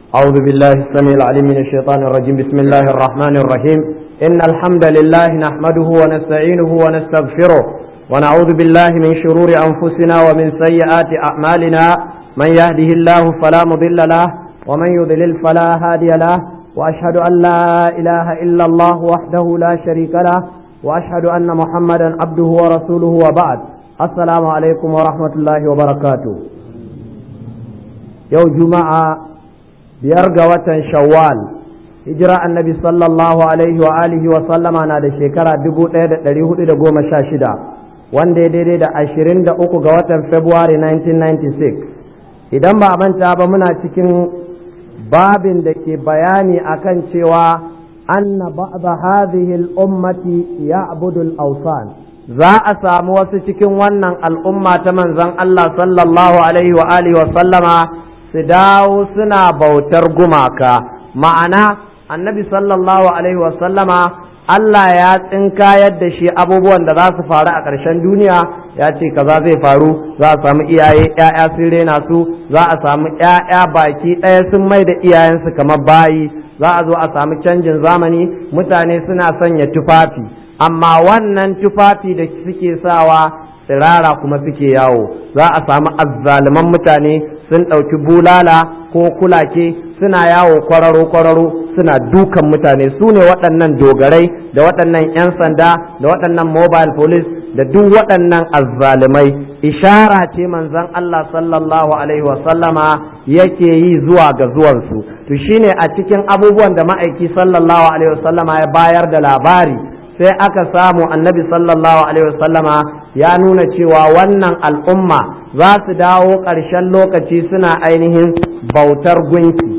أعوذ بالله السميع العليم من الشيطان الرجيم بسم الله الرحمن الرحيم إن الحمد لله نحمده ونستعينه ونستغفره ونعوذ بالله من شرور أنفسنا ومن سيئات أعمالنا من يهده الله فلا مضل له ومن يضلل فلا هادي له وأشهد أن لا إله إلا الله وحده لا شريك له وأشهد أن محمدا عبده ورسوله وبعد السلام عليكم ورحمة الله وبركاته يوم جمعة biyar ga watan shawwal hijira annabi sallallahu alaihi wa alihi wa sallama na da shekara dubu ɗaya da ɗari hudu da goma sha shida wanda ya daidai da ashirin da uku ga watan february 1996 idan ba a manta ba muna cikin babin da ke bayani akan cewa anna ba'da hadhihi al-ummati ya'budu al-awsan za a samu wasu cikin wannan al'umma ta manzon Allah sallallahu alaihi wa alihi wa sallama su dawo suna bautar gumaka ma'ana annabi sallallahu alaihi wasallama Allah ya tsinkayar da shi abubuwan da za su faru a ƙarshen duniya ya ce kaza zai faru za a samu iyaye ‘ya'ya sun rena su za a samu ‘ya'ya baki ɗaya sun mai da iyayensu kamar bayi za a zo a samu canjin zamani mutane suna sanya tufafi amma wannan tufafi da suke sawa tsirara kuma suke yawo za a samu azzaluman mutane sun ɗauki bulala ko kulake suna yawo kwararo-kwararo suna dukan mutane su ne waɗannan dogarai da waɗannan 'yan sanda da waɗannan mobile police da duk waɗannan azzalumai ishara ce manzon Allah sallallahu alaihi wasallama yake yi zuwa ga zuwansu to shine a cikin abubuwan da ma'aiki sallallahu alaihi wasallama ya bayar da labari sai aka samu annabi sallallahu alaihi wasallama ya nuna cewa wannan al'umma za su dawo ƙarshen lokaci suna ainihin bautar gunki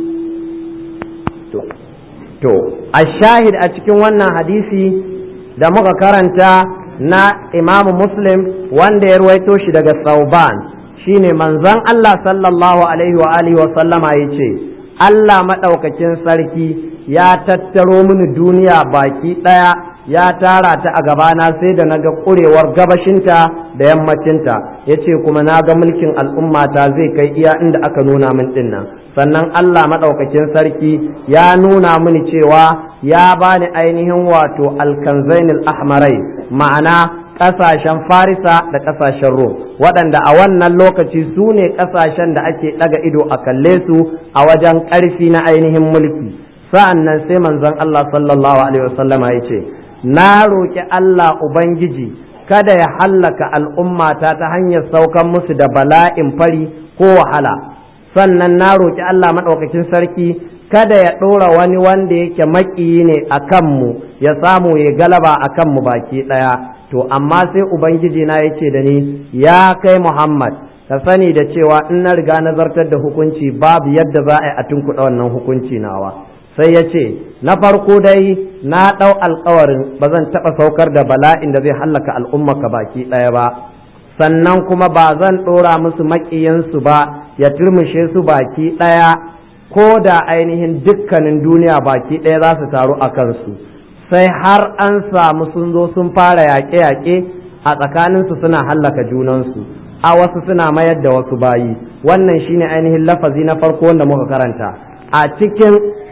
to a shahid a cikin wannan hadisi da muka karanta na imamu muslim wanda ya ruwaito shi daga sauban shine manzon Allah sallallahu alaihi wa alihi wa sallama ya ce Allah maɗaukakin sarki ya tattaro mini duniya baki ɗaya ya tara ta a gabana sai da naga ƙurewar gabashinta da yammacinta ya ce kuma na ga mulkin al'ummata zai kai iya inda aka nuna min dinnan sannan Allah maɗaukakin sarki ya nuna mini cewa ya bani ainihin wato alkanzainul ahmarai ma'ana ƙasashen farisa da ƙasashen rom waɗanda a wannan lokaci su ne ƙasashen da ake ɗaga ido a kalle su a wajen ƙarfi na ainihin mulki sa'an nan sai manzon Allah sallallahu alaihi wasallama ya ce na roƙi Allah Ubangiji kada ya hallaka al'ummata ta hanyar saukan musu da bala'in fari ko wahala sannan na roƙi Allah maɗaukakin sarki kada ya ɗora wani wanda yake maƙiyi ne a kanmu ya samu ya galaba a kanmu baki ɗaya to amma sai Ubangiji na ya ce da ni ya kai Muhammad ka sani da cewa in na riga nazartar da hukunci babu yadda za a yi a tunkuɗa wannan hukunci nawa. sai ya ce na farko dai na ɗau alkawarin ba zan taɓa saukar da bala'in da zai hallaka al'ummaka baki ɗaya ba sannan kuma ba zan ɗora musu maƙiyansu ba ya turmushe su baki ɗaya ko da ainihin dukkanin duniya baki ɗaya za su taru a kansu sai har an samu sun zo sun fara yaƙe-yaƙe a tsakaninsu suna hallaka junansu a wasu suna mayar da wasu bayi wannan shine ainihin lafazi na farko wanda muka karanta a cikin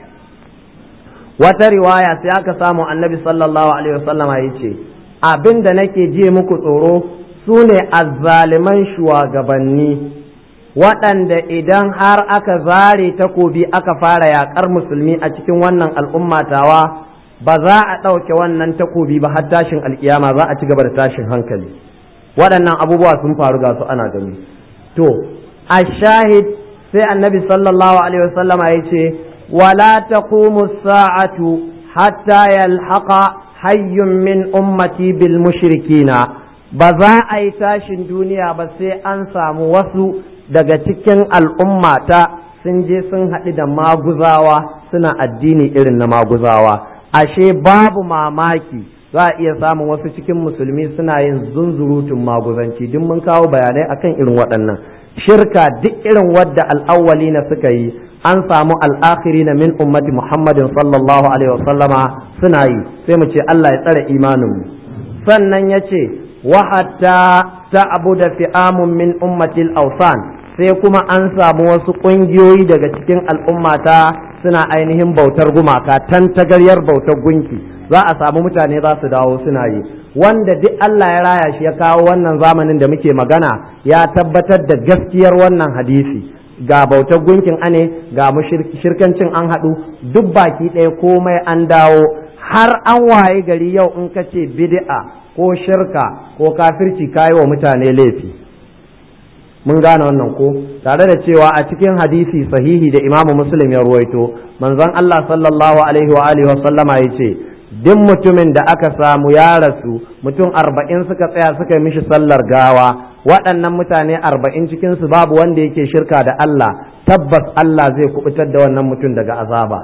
wata riwaya sai aka samu annabi sallallahu alaihi wasallama ya ce abin da nake ji muku tsoro su ne azzaliman shugabanni waɗanda idan har aka zare takobi aka fara yaƙar musulmi a cikin wannan al'ummatawa ba za a ɗauke wannan takobi ba har tashin alkiyama za a ci gaba da tashin hankali waɗannan abubuwa sun faru ga su ana gani to a shahid sai annabi sallallahu alaihi wasallama ya ce ولا تقوم الساعة حتى يلحق حي من أمتي بالمشركين بذا أي تاشن دنيا بس أنسى موسو daga cikin al'ummata sun je sun haɗu da maguzawa suna addini irin na maguzawa ashe babu mamaki za a iya samun wasu cikin musulmi suna yin zunzurutun maguzanci duk mun kawo bayanai akan irin waɗannan shirka duk irin wadda al'awwali na suka yi an samu al'akhiri na min ummati muhammadin sallallahu alaihi wasallama suna yi sai mu ce Allah ya tsare imaninmu sannan ya ce wa hatta ta abu da fi'amun min ummatil ausan sai kuma an samu wasu ƙungiyoyi daga cikin al'ummata suna ainihin bautar gumaka tantagaryar bautar gunki za a samu mutane za su dawo suna yi wanda duk Allah ya raya shi ya kawo wannan zamanin da muke magana ya tabbatar da gaskiyar wannan hadisi ga bautar gunkin ane ga shirkancin an haɗu duk baki ɗaya komai an dawo har an waye gari yau in ka ce bid'a ko shirka ko kafirci kayi wa mutane laifi mun gane wannan ko tare da cewa a cikin hadisi sahihi da imamu muslim ya ruwaito manzon Allah sallallahu alaihi wa alihi wa sallama ya ce duk mutumin da aka samu ya rasu mutum arba'in suka tsaya suka yi mishi sallar gawa waɗannan mutane arba'in cikinsu babu wanda yake shirka da Allah tabbas Allah zai kubutar da wannan mutum daga azaba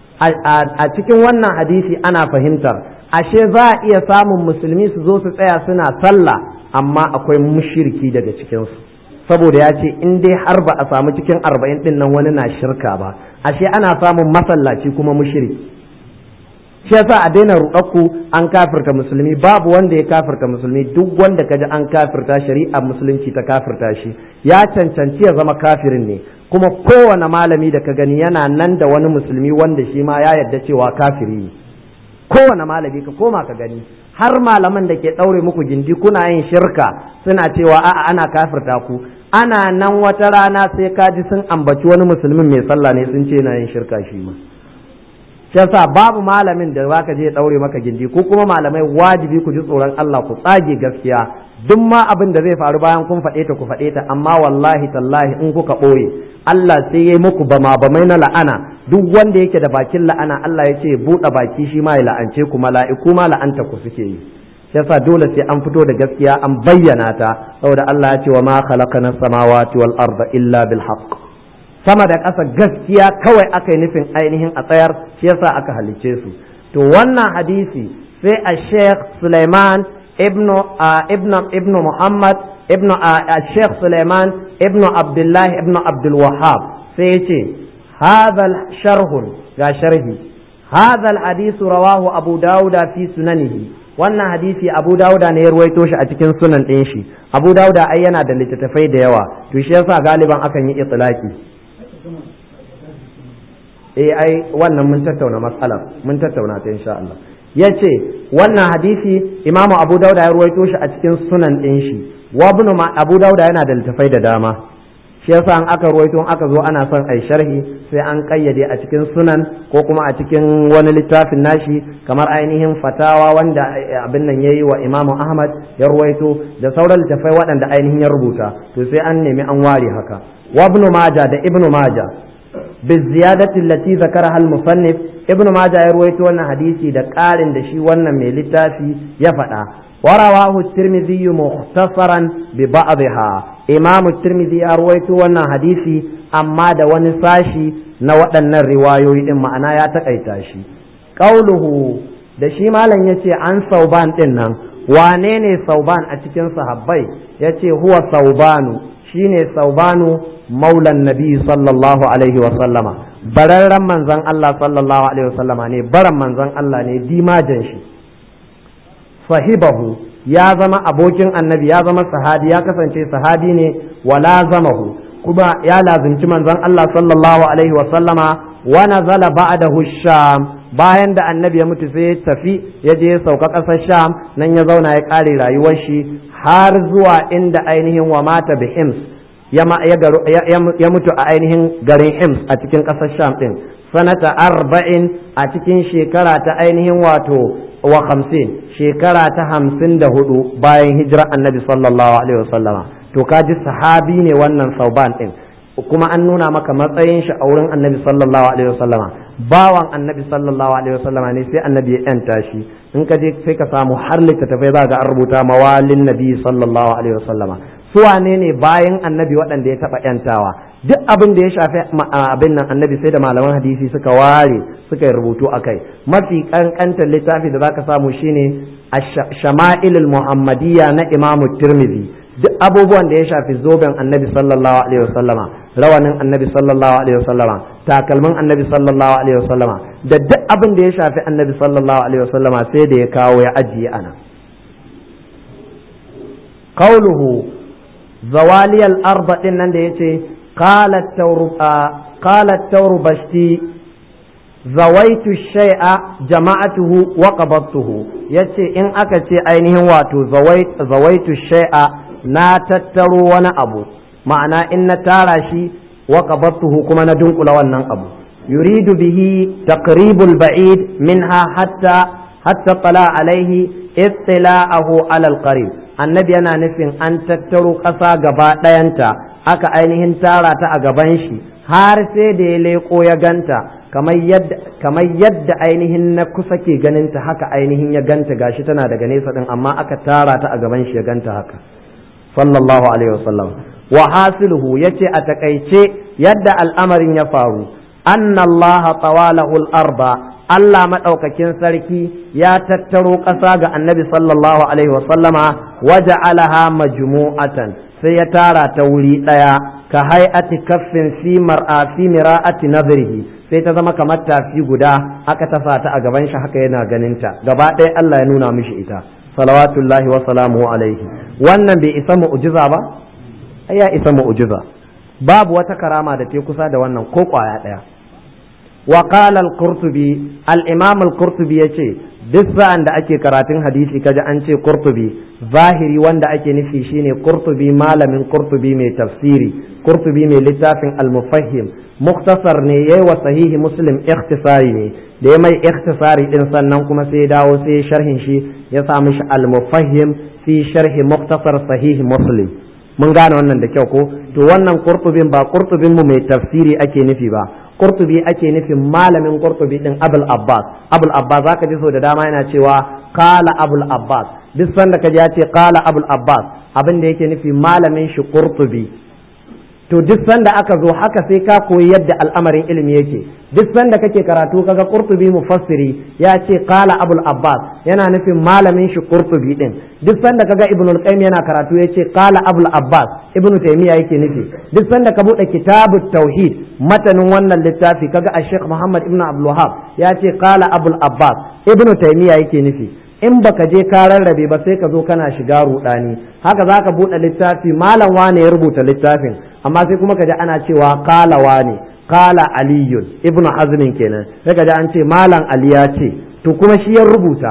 a cikin wannan hadisi ana fahimtar ashe za a iya samun musulmi su zo su tsaya suna sallah amma akwai mushirki daga cikinsu saboda ya ce in dai har ba a samu cikin arba'in ɗin nan wani na shirka ba ashe ana samun masallaci kuma mushirki shi yasa a daina ruɗakku an kafirta musulmi babu wanda ya kafirta musulmi duk wanda kaji an kafirta shari'ar musulunci ta kafirta shi ya cancanci ya zama kafirin ne kuma kowane malami da ka gani yana nan da wani musulmi wanda shi ma ya yarda cewa kafiri ne kowane malami ka koma ka gani har malaman da ke ɗaure muku gindi kuna yin shirka suna cewa a'a ana kafirta ku ana nan wata rana sai kaji sun ambaci wani musulmin mai sallah ne sun ce na yin shirka shi ma shi yasa babu malamin da zaka je daure maka gindi ko kuma malamai wajibi ku ji tsoron Allah ku tsage gaskiya duk ma abin da zai faru bayan kun faɗe ta ku faɗe ta amma wallahi tallahi in kuka ɓoye Allah sai yayi muku bama bamai na la'ana duk wanda yake da bakin la'ana Allah ya ce buɗe baki shi ma ya la'ance ku mala'iku ma la'anta ku suke yi shi yasa dole sai an fito da gaskiya an bayyana ta saboda Allah ya ce wa ma khalaqana samawati wal arda illa bil haqq sama da ƙasa gaskiya kawai aka yi nufin ainihin a tsayar shi yasa aka halicce su to wannan hadisi sai a sheikh suleiman ibnu ibnu ibnu muhammad ibnu a sheikh suleiman ibnu abdullah ibnu abdul wahab sai ya ce hadha sharhun ga sharhi hadha hadisi rawahu abu dauda fi sunanihi wannan hadisi abu dauda ne ya ruwaito shi a cikin sunan ɗin shi abu dauda ai yana da littattafai da yawa to shi yasa galiban akan yi itlaki eh ai wannan mun tattauna matsalar mun tattauna ta insha Allah ya ce wannan hadisi imamu abu dauda ya ruwaito shi a cikin sunan ɗin shi wa ibnu abu dauda yana da littafai da dama shi yasa an aka ruwaito aka zo ana son ai sharhi sai an kayyade a cikin sunan ko kuma a cikin wani littafin nashi kamar ainihin fatawa wanda abin nan yayi wa imamu ahmad ya ruwaito da sauran littafai waɗanda ainihin ya rubuta to sai an nemi an ware haka wa ibnu maja da ibnu maja بالزيادة التي ذكرها المصنف ابن ماجه يرويت وانا حديثي دا قارن دا شي وانا ميلتافي يفتا ورواه الترمذي مختصرا ببعضها إمام الترمذي يرويت وانا حديثي أما دا ونساشي نوطن الرواية إما أنا يتقيتاشي قوله da shi malam ya ce an sauban ɗin nan wane ne sauban a cikin sahabbai ya ce huwa saubanu shine saubanu maulan nabi sallallahu alaihi wa sallama bararren manzon Allah sallallahu alaihi wa sallama ne baran manzon Allah ne dimajan shi sahibahu ya zama abokin annabi ya zama sahabi ya kasance sahabi ne wala zamahu kuma ya lazimci manzon Allah sallallahu alaihi wa sallama wa nazala ba'dahu sham bayan da annabi ya mutu sai ya tafi ya je ya sauka ƙasar sham nan ya zauna ya ƙare rayuwar shi har zuwa inda ainihin wa mata bi hims ya mutu a ainihin garin hims a cikin ƙasar sham ɗin sanata arba'in a cikin shekara ta ainihin wato wa hamsin shekara ta hamsin da hudu bayan hijirar annabi sallallahu alaihi wasallama to kaji sahabi ne wannan sauban ɗin kuma an nuna maka matsayin shi a wurin annabi sallallahu alaihi wasallama bawan annabi sallallahu alaihi wasallama ne sai annabi ya yanta shi in ka je sai ka samu har littattafai za ga an rubuta mawalin nabi sallallahu alaihi wasallama su wane ne bayan annabi waɗanda ya taɓa yantawa duk abin da ya shafi abin nan annabi sai da malaman hadisi suka ware suka yi rubutu a kai mafi ƙanƙantar littafi da za ka samu shine shama'ilul muhammadiyya na imamu tirmidhi duk abubuwan da ya shafi zoben annabi sallallahu alaihi wasallama rawanin annabi sallallahu alaihi wasallama takalmin annabi sallallahu alaihi wasallama da duk abin da ya shafi annabi sallallahu alaihi wasallama sai da ya kawo ya ajiye ana qauluhu zawaliyal arba din nan da yace qalat tawru qalat tawru bashti zawaitu shay'a jama'atuhu wa qabattuhu yace in aka ce ainihin wato zawaitu shay'a na tattaro wani abu ma'ana in na tara shi wa qabattuhu kuma na dunkula wannan abu yuridu bihi taqribul ba'id minha hatta hatta tala alaihi ittila'ahu ala alqarib annabi yana nufin an tattaro ƙasa gaba ɗayanta aka ainihin tara ta a gaban shi har sai da ya leƙo ya ganta kamar yadda ainihin na kusa ke ganinta haka ainihin ya ganta gashi tana daga nesa din amma aka tara ta a gaban shi ya ganta haka sallallahu alaihi wasallam wa hasiluhu yace a takaice yadda al'amarin ya faru anna allaha tawalahu al-arba Allah madaukakin sarki ya tattaro ƙasa ga annabi sallallahu alaihi wasallama waja'alaha majmu'atan sai ya tara ta wuri ɗaya ka hay'ati kaffin fi mar'a fi mira'ati nazrihi sai ta zama kamar tafi guda aka tafa ta a gaban shi haka yana ganinta gaba ɗaya Allah ya nuna mishi ita salawatullahi wa salamuhu alaihi wannan bai isa mu'jiza ba ai ya isa mu'jiza babu wata karama da ta kusa da wannan ko kwaya ɗaya wa qala al-qurtubi al-imam al-qurtubi yace duk sa'an da ake karatun hadisi kaji an ce qurtubi zahiri wanda ake nufi shine qurtubi malamin qurtubi mai tafsiri qurtubi mai littafin al-mufahhim muktasar ne yayi wa sahihi muslim ikhtisari ne da ya mai ikhtisari din sannan kuma sai ya dawo sai sharhin shi ya sa mishi al-mufahhim fi sharhi muktasar sahihi muslim mun gane wannan da kyau ko to wannan qurtubin ba qurtubin mu mai tafsiri ake nufi ba qurtubi ake nufin malamin qurtubi din abul abbas abul abbas zaka ji so da dama yana cewa qala abul abbas duk sanda kaji ya ce qala abul abbas abin da yake nufi malamin shi qurtubi to duk sanda aka zo haka sai ka koyi yadda al'amarin ilimi yake duk sanda kake karatu kaga qurtubi mufassiri ya ce qala abul abbas yana nufin malamin shi qurtubi din duk sanda kaga ibnu al-qayyim yana karatu yace qala abul abbas ibnu taymiya yake nufi duk sanda ka bude kitabut tauhid matanin wannan littafi kaga a muhammad ibnu abdul wahhab ya ce qala abul abbas ibnu taymiya yake nufi in baka je ka rarrabe ba sai ka zo kana shiga rudani haka zaka bude littafi malam wane ya rubuta littafin amma sai kuma kaji ana cewa qala wane qala aliyun ibnu hazmin kenan sai kaji an ce malam ali ya ce to kuma shi ya rubuta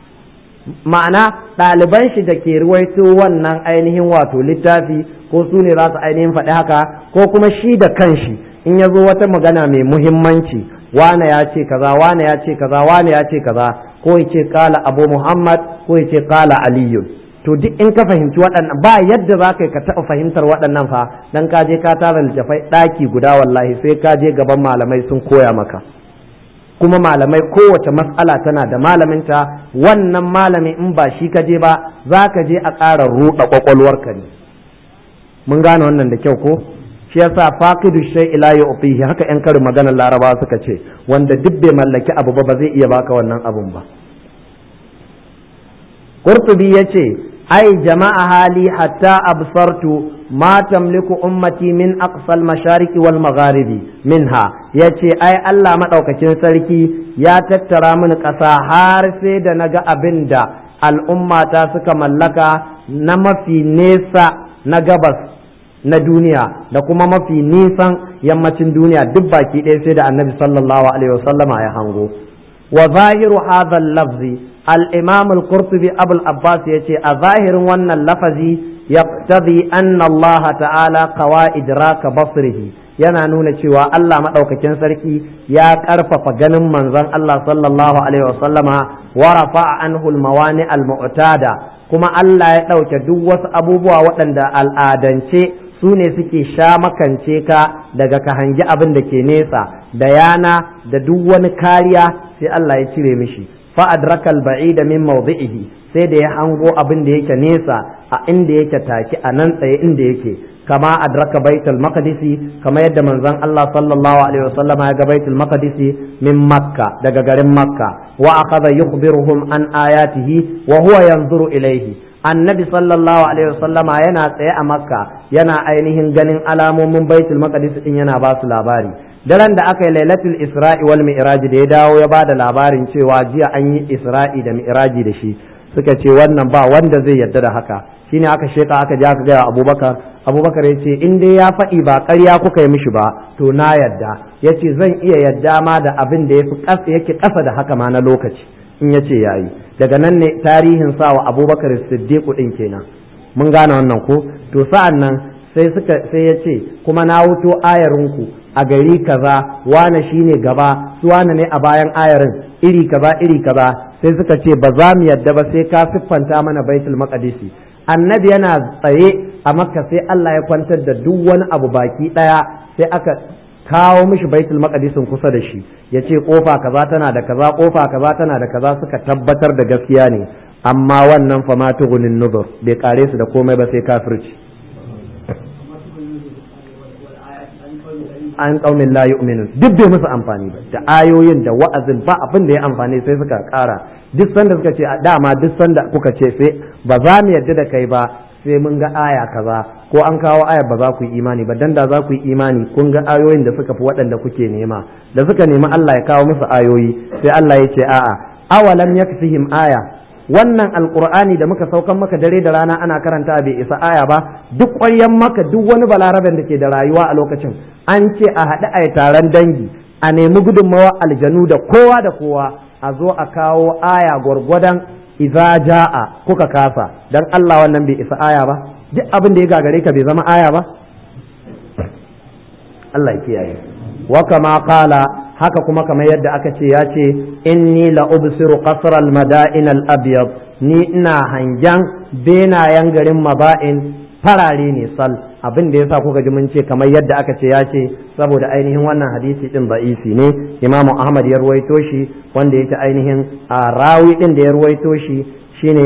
ma'ana ɗaliban shi da ke ruwaito wannan ainihin wato littafi ko su ne za su ainihin faɗi haka ko kuma shi da kanshi in ya zo wata magana mai muhimmanci wane ya ce kaza wane ya ce kaza wane ya ce kaza ko ya ce kala abu muhammad ko ya ce kala aliyu to duk in ka fahimci waɗannan ba yadda za ka ka taɓa fahimtar waɗannan fa dan ka je ka tara littafai ɗaki guda wallahi sai ka je gaban malamai sun koya maka kuma malamai kowace matsala tana da malaminta wannan malami in ba shi ka je ba za ka je a ƙara ruɗa ƙwaƙwalwarka ne mun gane wannan da kyau ko shi yasa faqidu shay ila yu'tihi haka yan karin maganar laraba suka ce wanda duk bai mallaki abu ba ba zai iya baka wannan abun ba qurtubi yace ai jama'a hali hatta absartu ma tamliku ummati min aqsal mashariqi wal magharibi minha yace ai Allah madaukakin sarki ya tattara mini ƙasa har sai da naga abin da al'ummata suka mallaka na mafi nesa na gabas na duniya da kuma mafi nisan yammacin duniya duk baki ɗaya sai da annabi sallallahu alaihi wasallama ya hango wa zahiru hadha lafzi al-imam al-qurtubi abul abbas yace a zahirin wannan lafazi yaqtadi anna Allah ta'ala qawa idraka basrihi yana nuna cewa Allah madaukakin sarki ya karfafa ganin manzon Allah sallallahu alaihi wasallama wa rafa'a anhu al-mawani al-mu'tada kuma Allah ya ɗauke duk wasu abubuwa waɗanda al'adance su ne suke sha makance ka daga ka hangi abin da ke nesa da yana da duk wani kariya sai Allah ya cire mishi fa adrakal ba'ida min mawdi'ihi sai da ya hango abin da yake nesa a inda yake take a nan tsaye inda yake kama adraka baitul maqdisi kama yadda manzon Allah sallallahu alaihi wasallama ya ga baitul maqdisi min makka daga garin makka wa akhadha yukhbiruhum an ayatihi wa huwa yanzuru ilaihi annabi sallallahu alaihi wasallama yana tsaye a makka yana ainihin ganin alamomin baitul maqdis din yana ba su labari daren da aka yi lailatul isra'i wal mi'raj da ya dawo ya ba da labarin cewa jiya an yi isra'i da mi'raji da shi suka ce wannan ba wanda zai yarda da haka shine aka sheka aka je aka gaya abubakar abubakar ya ce in dai ya faɗi ba ƙarya kuka yi mishi ba to na yadda ya ce zan iya yadda ma da abin da yake ƙasa da haka ma na lokaci in ya ce ya yi daga nan ne tarihin sa wa abubakar siddiqu ɗin kenan mun gane wannan ko to sa'an nan sai suka sai ya ce kuma na wuto ayarinku a gari kaza wane shine gaba su wane ne a bayan ayarin iri kaza iri kaza sai suka ce ba za mu yadda ba sai ka siffanta mana baitul maqdisi annabi yana tsaye a makka sai Allah ya kwantar da duk wani abu baki daya sai aka kawo mishi baitul maqdisin kusa da shi ya ce kofa kaza tana da kaza kofa kaza tana da kaza suka tabbatar da gaskiya ne amma wannan fa ma tugunin nuzur bai kare su da komai ba sai kafirci an kaumin la yu'minun duk bai musu amfani ba da ayoyin da wa'azin ba abin da ya amfani sai suka kara duk sanda suka ce dama duk sanda kuka ce sai ba za mu yarda da kai ba sai mun ga aya kaza ko an kawo aya ba za ku yi imani ba dan da za ku yi imani kun ga ayoyin da suka fi waɗanda kuke nema da suka nemi Allah ya kawo musu ayoyi sai Allah ya ce a'a awalam yakfihim aya wannan alkur'ani da muka saukan maka dare da rana ana karanta bai isa aya ba duk ƙwaryan maka duk wani balaraben da ke da rayuwa a lokacin an ce a haɗu a taron dangi a nemi gudunmawa aljanu da kowa da kowa a zo a kawo aya gwargwadon iza ja'a kuka kasa dan Allah wannan bai isa aya ba duk abin da ya gagare ka bai zama aya ba Allah ya kiyaye wa kama qala haka kuma kamar yadda aka ce ya ce inni la ubsiru qasr al mada'in al abyad ni ina hangen benayen garin maba'in farare ne sal abin da yasa kuka ji mun ce kamar yadda aka ce ya ce saboda ainihin wannan hadisi din da'isi ne imamu ahmad ya ruwaito shi wanda yake ainihin a rawi din da ya ruwaito shi shine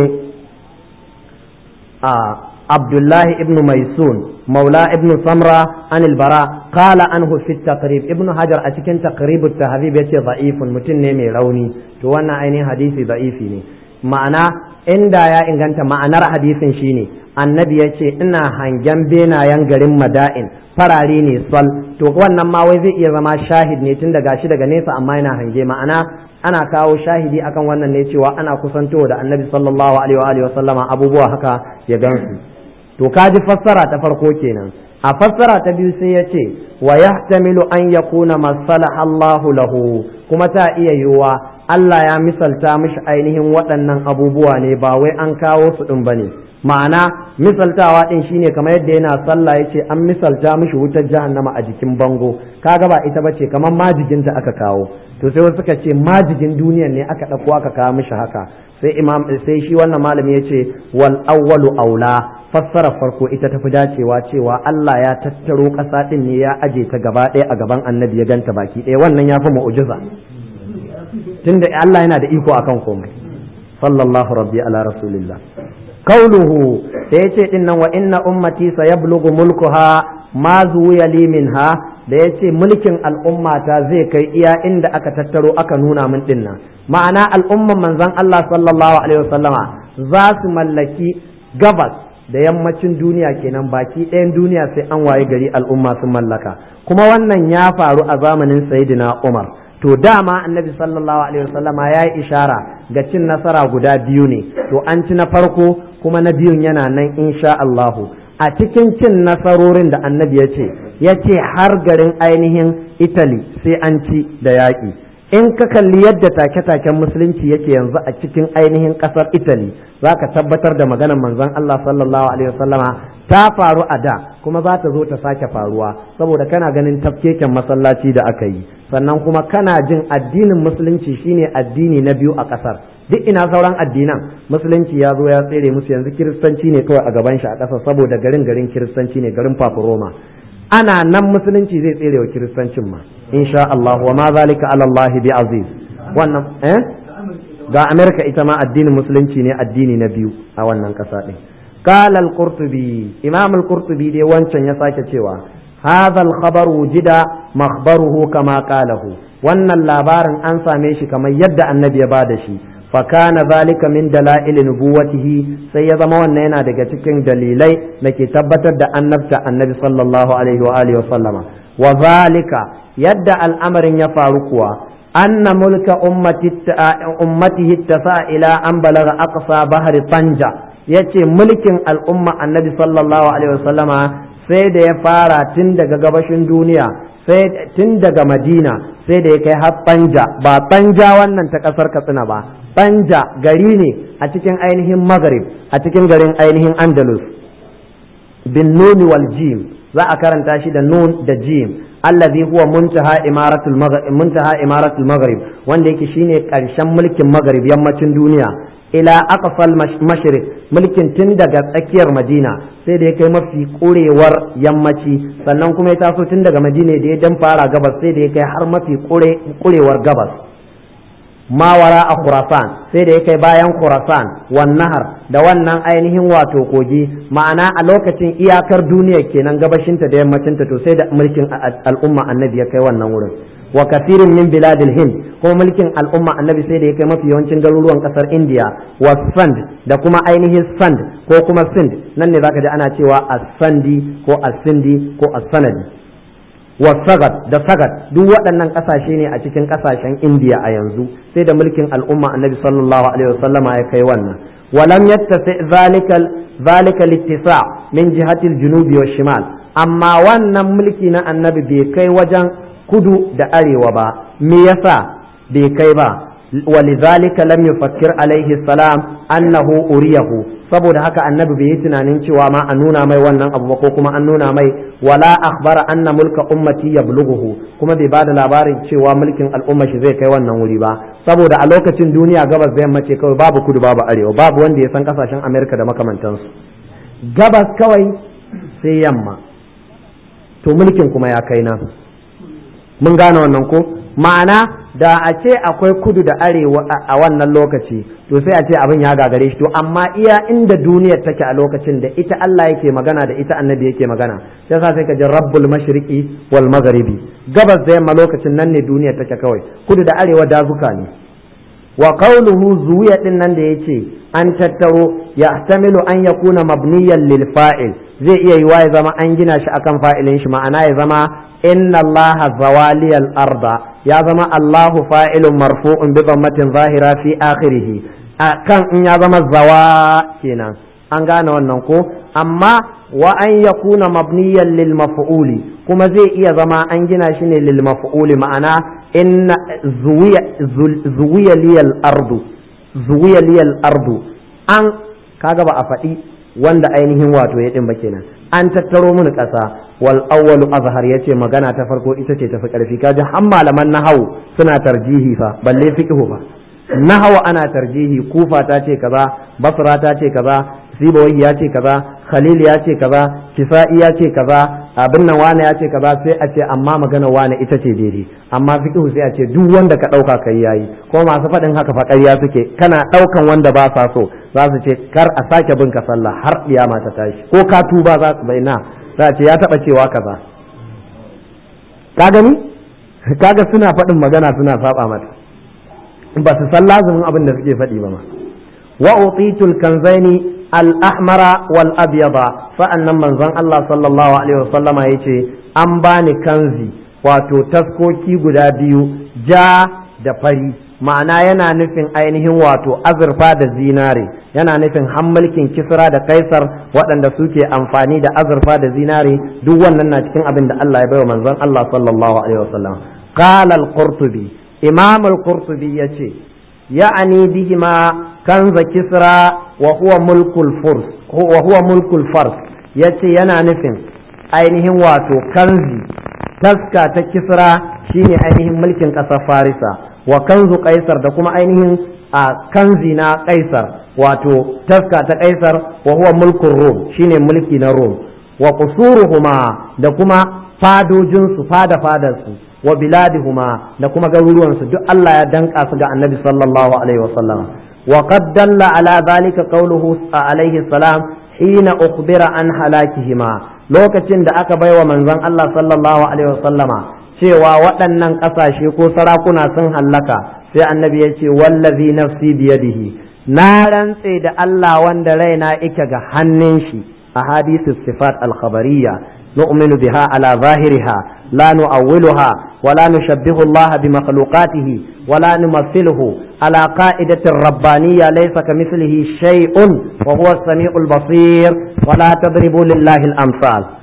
a abdullahi ibn maisun maula ibn samra an albara qala anhu fi taqrib ibn hajar a cikin taqrib at-tahdhib yace da'ifun mutum ne mai rauni to wannan ainihin hadisi da'ifi ne ma'ana inda ya inganta ma'anar hadisin shine annabi ya ce ina hangen benayen garin mada'in farare ne sol to wannan ma wai zai iya zama shahid ne tun daga shi daga nesa amma yana hange ma'ana ana kawo shahidi akan wannan ne cewa ana kusantowa da annabi sallallahu alaihi wa sallama abubuwa haka ya gansu to kaji fassara ta farko kenan a fassara ta biyu sai ya ce wa yahtamilu an yakuna masalaha Allahu lahu kuma ta iya yiwuwa Allah ya misalta mishi ainihin waɗannan abubuwa ne ba wai an kawo su ɗin bane ma'ana misaltawa ɗin shine kamar yadda yana sallah yace an misalta mishi wutar jahannama a jikin bango kaga ba ita bace kamar majiginta aka kawo to sai wasu suka ce majigin duniyan ne aka ɗauko aka kawo mishi haka sai imam sai shi wannan malami yace wal awwalu aula fassara farko ita tafi dacewa cewa Allah ya tattaro ƙasa ɗin ne ya aje ta gaba ɗaya a gaban annabi ya ganta baki ɗaya wannan ya fi mu'jiza tunda Allah yana da iko akan komai sallallahu rabbi ala rasulillah kauluhu da yace din nan wa inna ummati sayablughu mulkuha ma zuwiya li minha da yace mulkin al'ummata zai kai iya inda aka tattaro aka nuna min din nan ma'ana al'umman manzon Allah sallallahu alaihi wasallama za su mallaki gabas da yammacin duniya kenan baki ɗayan duniya sai an waye gari al'umma sun mallaka kuma wannan ya faru a zamanin sayyidina Umar to dama annabi sallallahu alaihi wasallama ya yi ishara ga cin nasara guda biyu ne to an ci na farko kuma na biyun yana nan insha Allahu a cikin cin nasarorin da annabi ya ce ya ce har garin ainihin Italy sai an ci da yaƙi in ka kalli yadda take-taken musulunci yake yanzu a cikin ainihin ƙasar Italy za ka tabbatar da maganar manzon Allah sallallahu alaihi wasallama ta faru a da kuma za ta zo ta sake faruwa saboda kana ganin tafkeken masallaci da aka yi sannan kuma kana jin addinin musulunci shine addini na biyu a ƙasar duk ina sauran addinan musulunci ya zo ya tsere musu yanzu kiristanci ne kawai a gaban shi a ƙasar saboda garin garin kiristanci ne garin roma ana nan musulunci zai tsere wa kiristancin ma insha Allah wa ma zalika ala Allah bi aziz wannan eh ga Amerika ita ma addinin musulunci ne addini na biyu a wannan ƙasa din قال القرطبي إمام القرطبي دي وانشان يساك cewa هذا الخبر وجد مخبره كما قاله wannan labarin an same shi kamar yadda annabi ya bada shi fakana zalika min dalail nubuwatihi sai ya zama wannan yana daga cikin dalilai da ke tabbatar da annabta annabi sallallahu alaihi wa alihi wa sallama wa zalika yadda al'amarin ya faru kuwa anna mulka ummati ummatihi tasa ila an balaga aqsa bahri tanja yace mulkin al'umma annabi sallallahu alaihi wa sallama sai da ya fara tun daga gabashin duniya sai tun daga madina sai da ya kai har banja ba banja wannan ta kasar katsina ba banja gari ne a cikin ainihin maghrib a cikin garin ainihin andalus bin nuni wal jim za a karanta shi da nun da jim allazi huwa muntaha imaratul maghrib muntaha imaratul maghrib wanda yake shine karshen mulkin maghrib yammacin duniya ila aqsal mashriq mulkin tun daga tsakiyar madina sai da ya kai mafi kurewar yammaci sannan kuma ya taso tun daga madina da ya dan fara gabas sai da ya kai har mafi kurewar gabas mawara a khurasan sai da ya kai bayan khurasan wan nahar da wannan ainihin wato kogi ma'ana a lokacin iyakar duniya kenan gabashinta da yammacinta to sai da mulkin al'umma annabi ya kai wannan wurin wa kasirin min biladil hind ko mulkin al'umma annabi sai da ya kai mafi yawancin garuruwan kasar indiya wa sand da kuma ainihin sand ko kuma sind nan ne zaka ji ana cewa as-sandi ko as-sindi ko as-sanadi wa sagat da sagat duk waɗannan ƙasashe ne a cikin ƙasashen indiya a yanzu sai da mulkin al'umma annabi sallallahu alaihi wasallama ya kai wannan ولم يتسع ذلك ذلك الاتساع من جهة الجنوب والشمال amma wannan mulki na annabi bai kai wajen kudu da arewa ba me yasa bai kai ba ولذلك لم يفكر عليه السلام أنه أريه saboda haka annabi bai yi tunanin cewa ma a nuna mai wannan abu ba ko kuma an nuna mai wala akhbara anna mulka ummati yablughuhu kuma bai bada labarin cewa mulkin al'umma shi zai kai wannan wuri ba saboda a lokacin duniya gabas da yamma ce kawai babu kudu babu arewa babu wanda ya san kasashen amerika da makamantansu gabas kawai sai yamma to mulkin kuma ya kai nan mun gane wannan ko ma'ana da a ce akwai kudu da arewa a wannan lokaci to sai a ce abin ya gagare shi to amma iya inda duniyar take a lokacin da ita Allah yake magana da ita annabi yake magana sai sa sai ka ji rabbul mashriqi wal magharibi gabas da yamma lokacin nan ne duniyar take kawai kudu da arewa dazuka ne wa qawluhu zuwiya din nan da yace an tattaro yahtamilu an yakuna mabniyan lil fa'il zai iya yiwa ya zama an gina shi akan fa'ilin shi ma'ana ya zama inna allaha zawaliyal arda ya zama Allahu fa'ilun marfu'un bi dhammatin zahira fi akhirih kan in ya zama zawa kenan an gane wannan ko amma wa an yakuna mabniyan lil maf'uli kuma zai iya zama an gina shi ne lil maf'uli ma'ana inna zuwiya zuwiya liyal ardu zuwiya liyal ardu an kaga ba a faɗi wanda ainihin wato ya ɗin ba kenan an tattaro mini ƙasa wal awwalu azhar yace magana ta farko ita ce tafi ƙarfi kaji har malaman nahawu suna tarjihi fa balle fiqhu fa nahawu ana tarjihi kufa ta ce kaza basra ta ce kaza sibawai ya ce kaza khalil ya ce kaza kisa'i ya ce kaza abin nan wane ya ce kaza sai a ce amma magana wane ita ce daidai amma fiqhu sai a ce duk wanda ka ɗauka kai yayi ko masu faɗin haka fa ƙarya suke kana ɗaukan wanda ba sa so za su ce kar a sake bin ka sallah har kiyama ta tashi ko ka tuba za su bayyana za a ce ya taba cewa kaza ka gani kaga suna faɗin magana suna saba mata ba su san lazumin abin da suke faɗi ba ma wa utitul kanzaini al-ahmara wal abyada sa'annan manzon Allah sallallahu alaihi wasallama yace an bani kanzi wato taskoki guda biyu ja da fari ma'ana yana nufin ainihin wato azurfa da zinare yana nufin mulkin kisra da kaisar waɗanda suke amfani da azurfa da zinare duk wannan na cikin abin da Allah ya baiwa manzon Allah sallallahu alaihi wasallam qala al-qurtubi imam al-qurtubi yace ya'ani bihima kanza kisra wa huwa mulkul furs wa huwa mulkul fars yace yana nufin ainihin wato kanzi taska ta kisra shine ainihin mulkin ƙasar farisa wa kanzu kaisar da kuma ainihin a kanzi na kaisar wato taska ta kaisar wa huwa mulkin rom shine mulki na rom wa qusuruhuma da kuma fadojinsu fada fadarsu wa biladihuma da kuma garuruwansu duk Allah ya danka su ga annabi sallallahu alaihi wasallam wa qad dalla ala zalika qawluhu alaihi salam hina ukhbira an halakihima lokacin da aka baiwa manzon Allah sallallahu alaihi wasallama cewa waɗannan ƙasashe ko sarakuna sun hallaka sai annabi ya ce wallazi nafsi biyadihi na rantse da Allah wanda raina ike ga hannun shi a hadisu sifat al-khabariyya nu'minu biha ala zahiriha la nu'awwiluha wa la nushabbihu Allah bi makhluqatihi wa la numathiluhu ala qa'idati rabbaniyya laysa kamithlihi shay'un wa huwa as-sami'ul basir wa la tadribu lillahi al-amsal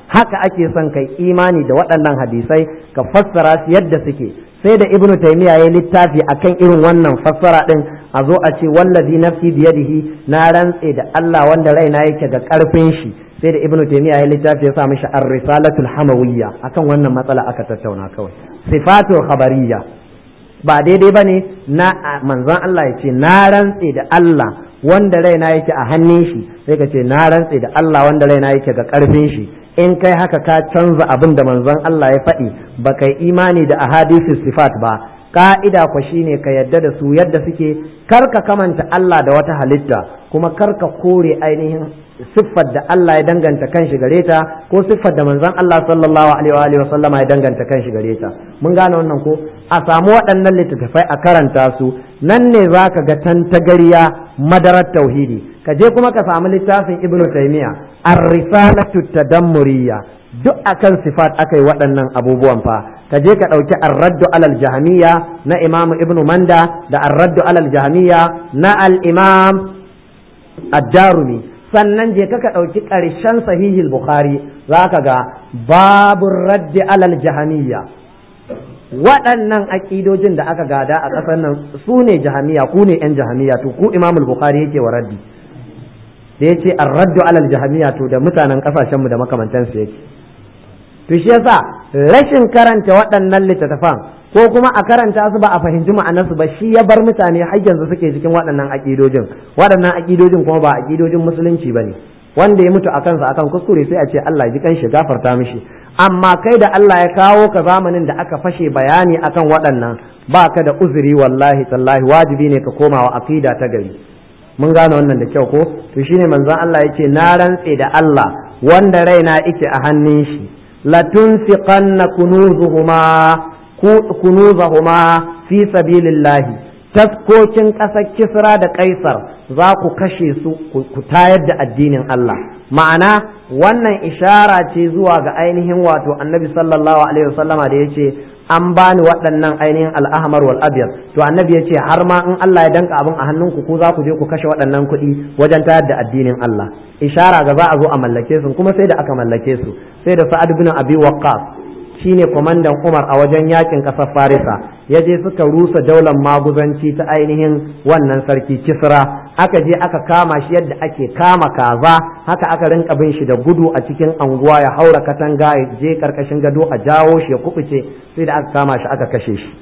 haka ake son kai imani da waɗannan hadisai ka fassara su yadda suke sai da ibnu taymiya ya littafi akan irin wannan fassara din a zo a ce wallazi nafsi biyadihi na rantse da Allah wanda raina yake ga karfin shi sai da ibnu taymiya ya littafi ya sa mishi ar-risalatul hamawiyya akan wannan matsala aka tattauna kawai sifatul khabariyya ba daidai bane na manzon Allah ya ce na rantse da Allah wanda raina yake a hannun shi sai ka ce na rantse da Allah wanda raina yake ga karfin shi in kai haka ka canza abin da manzon Allah ya faɗi ba kai imani da ahadisi sifat ba ka'ida kwa shine ka yadda da su yadda suke kar ka kamanta Allah da wata halitta kuma kar ka kore ainihin siffar da Allah ya danganta kan shi gare ta ko siffar da manzon Allah sallallahu alaihi wa sallama ya danganta kan shi gare ta mun gane wannan ko a samu waɗannan littattafai a karanta su nan ne zaka ga tantagariya madarar tauhidi ka je kuma ka samu littafin ibnu taymiya ar-risalatu tadammuriyya duk akan sifat akai waɗannan abubuwan fa ka je ka ɗauki ar-raddu alal jahmiya na imamu ibnu manda da ar-raddu alal jahmiya na al-imam ad-darumi sannan je ka ɗauki ƙarshen sahihil bukhari za ka ga babu raddi alal jahamiya waɗannan aƙidojin da aka gada a ƙasar nan su ne jahamiya ku ne ‘yan jahamiya to ku imamul bukhari yake wa raddi da ya ce an raddu alal jahamiya to da mutanen ƙasashenmu da makamantansu yake to shi yasa rashin karanta waɗannan littattafan ko kuma a karanta su ba a fahimci ma'anarsu ba shi ya bar mutane har yanzu suke cikin waɗannan aƙidojin waɗannan aƙidojin kuma ba aƙidojin musulunci ba ne wanda ya mutu a kansa akan kuskure sai a ce Allah ji kan shi gafarta mishi amma kai da Allah ya kawo ka zamanin da aka fashe bayani akan waɗannan ba ka da uzuri wallahi tallahi wajibi ne ka koma wa aqida ta gari mun gane wannan da kyau ko to shine manzon Allah yace na rantse da Allah wanda raina yake a hannun shi latunfiqanna kunuzuhuma kunuzahuma fi sabilillahi taskokin ƙasar kisra da kaisar za ku kashe su ku tayar da addinin Allah ma'ana wannan ishara ce zuwa ga ainihin wato annabi sallallahu alaihi wasallama da yace an bani waɗannan ainihin al'ahmar wal abyad to annabi yace har ma in Allah ya danka abin a hannunku ku za ku je ku kashe waɗannan kuɗi wajen tayar da addinin Allah ishara ga za a zo a mallake su kuma sai da aka mallake su sai da sa'ad bin abi waqqas shine kwamandan Umar a wajen yakin ƙasar Farisa ya je suka rusa daular maguzanci ta ainihin wannan sarki Kisra aka je aka kama shi yadda ake kama kaza haka aka rinka bin shi da gudu a cikin anguwa ya haura katanga ya je karkashin gado a jawo shi ya kubuce sai da aka kama shi aka kashe shi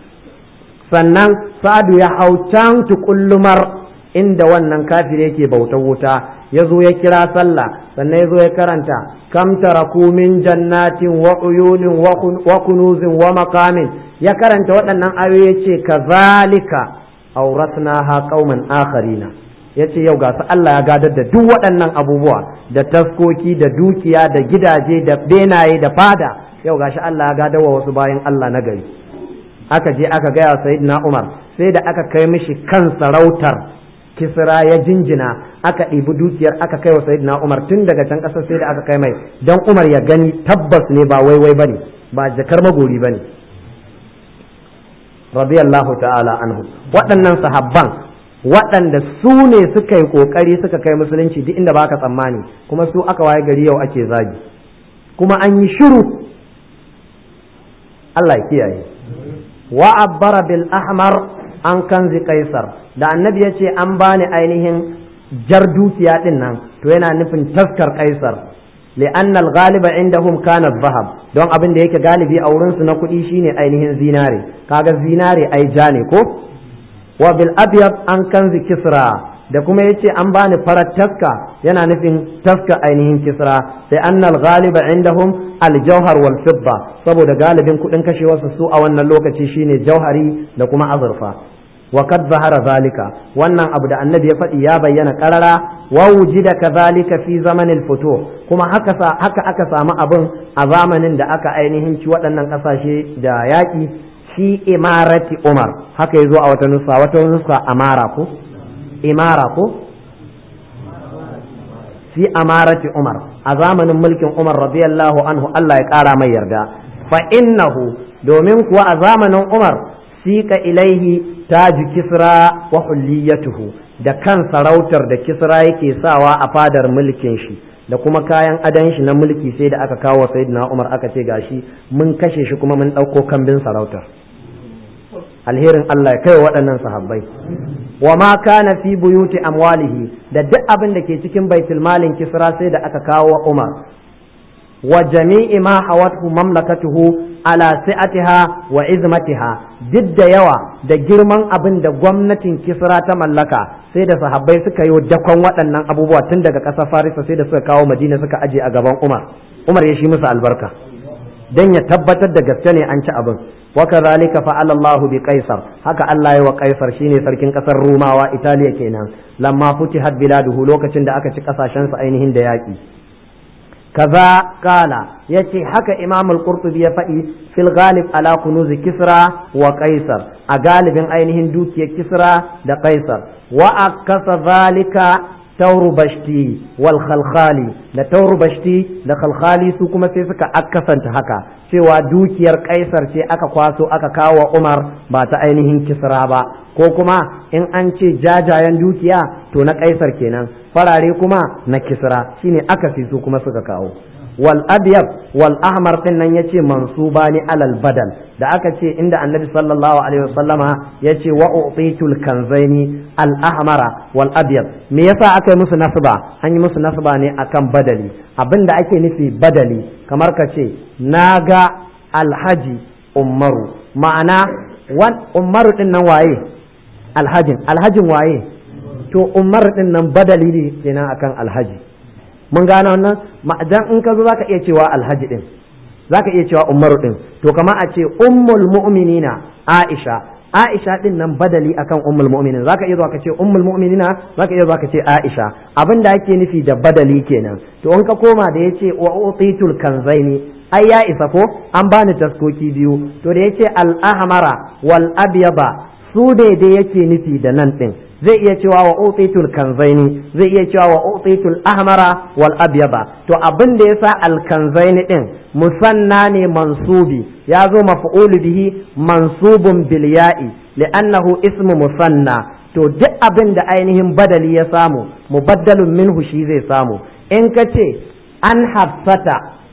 sannan Sa'adu ya hau can tukullumar inda wannan kafir yake bautar wuta ya zo ya kira sallah sannan ya zo ya karanta kam taraku min jannatin wa uyunin wa kunuzin wa maqamin ya karanta waɗannan ayoyi ya ce kazalika auratnaha qauman akharina ya ce yau ga su Allah ya gadar da duk waɗannan abubuwa da taskoki da dukiya da gidaje da benaye da fada yau ga shi Allah ya gadar wa wasu bayan Allah na gari aka je aka gaya sayyidina Umar sai da aka kai mishi kan sarautar kisra ya jinjina aka ɗibi dukiyar aka kai wa sayyidina umar tun daga can ƙasar sai da aka kai mai don umar ya gani tabbas ne ba waiwai bane ba jakar magori bane radiyallahu ta'ala anhu waɗannan sahabban waɗanda su ne suka yi ƙoƙari suka kai musulunci duk inda baka tsammani kuma su aka waye gari yau ake zagi kuma an yi shiru Allah ya kiyaye wa abbara bil ahmar an kanzi kaisar da annabi ya ce an bani ainihin jar dukiya din nan to yana nufin taskar kaisar li'an al-ghaliba indahum kana zahab don abin da yake galibi a wurin su na kuɗi shine ainihin zinare kaga zinare ai ja ne ko wa bil abyad an kanzi kisra da kuma yace an bani farar taska yana nufin taska ainihin kisra sai annal ghaliba indahum al-jawhar wal fidda saboda galibin kuɗin kashewarsu su a wannan lokaci shine jauhari da kuma azurfa wa kad zahara zalika wannan abu da annabi ya faɗi ya bayyana karara wa wujida kadhalika fi zamanil futuh kuma haka haka aka samu abin a zamanin da aka ainihin ci waɗannan ƙasashe da yaƙi fi imarati umar haka yazo a wata nusa wata nusa amara ko imara ko fi amarati umar a zamanin mulkin umar radiyallahu anhu Allah ya ƙara mai yarda fa innahu domin kuwa a zamanin umar sika ilaihi taji kisra wa hulliyatuhu da kan sarautar da kisra yake sawa a fadar mulkin shi da kuma kayan adan shi na mulki sai da aka kawo sayyidina Umar aka ce gashi mun kashe shi kuma mun ɗauko kambin sarautar alherin Allah ya kai waɗannan sahabbai wa ma kana fi buyuti amwalihi da duk abin da ke cikin baitul malin kisra sai da aka kawo Umar wa jami'i ma hawathu mamlakatuhu ala si'atiha wa izmatiha duk da yawa da girman abin da gwamnatin kisra ta mallaka sai da sahabbai suka yi dakon waɗannan abubuwa tun daga ƙasar farisa sai da suka kawo madina suka aje a gaban umar umar ya shi musu albarka dan ya tabbatar da gaske ne an ci abin wa kadhalika fa'ala Allahu bi qaisar haka Allah ya wa qaisar shine sarkin kasar rumawa italiya kenan lamma futihat biladuhu lokacin da aka ci kasashen su ainihin da yaki kaza kala yace haka imam al-qurtubi ya faɗi fil ghalib ala kunuz kisra wa qaisar a galibin ainihin dukiyar kisra da qaisar wa akasa zalika tauru bashti wal khalkhali da tauru bashti da khalkhali su kuma sai suka akasanta haka cewa dukiyar kaisar ce aka kwaso aka kawo umar ba ta ainihin kisra ba ko kuma in an ce jajayen dukiya to na kaisar kenan farare kuma na kisra shine akasi su kuma suka kawo wal abyad wal ahmar din nan yace mansubani alal badal da aka ce inda annabi sallallahu alaihi wasallama yace wa utitul kanzaini al ahmara wal abyad me yasa aka yi musu nasba an yi musu nasba ne akan badali abinda ake nufi badali kamar ka ce naga alhaji umaru ma'ana wan umaru din nan waye alhajin alhajin waye to umar din nan badali ne kenan akan alhaji mun gane wannan ma'adan in ka zo zaka iya cewa alhaji din zaka iya cewa umaru din to kama a ce ummul mu'minina aisha aisha din nan badali akan ummul mu'minin zaka iya zuwa ka ce ummul mu'minina zaka iya zuwa ka ce aisha abin da ake nufi da badali kenan to in ka koma da yace wa utitul kanzaini ai ya isa ko an bani taskoki biyu to da yace al ahmara wal abyaba su ne da yake nufi da nan din zai iya cewa wa utitul kanzaini zai iya cewa wa utitul ahmara wal abyaba to abin da yasa al kanzaini din musanna ne mansubi ya zo maf'ul bihi mansubun bil ya'i li'annahu ismu musanna to duk abin da ainihin badali ya samu mubaddalun minhu shi zai samu in ka ce an hafsata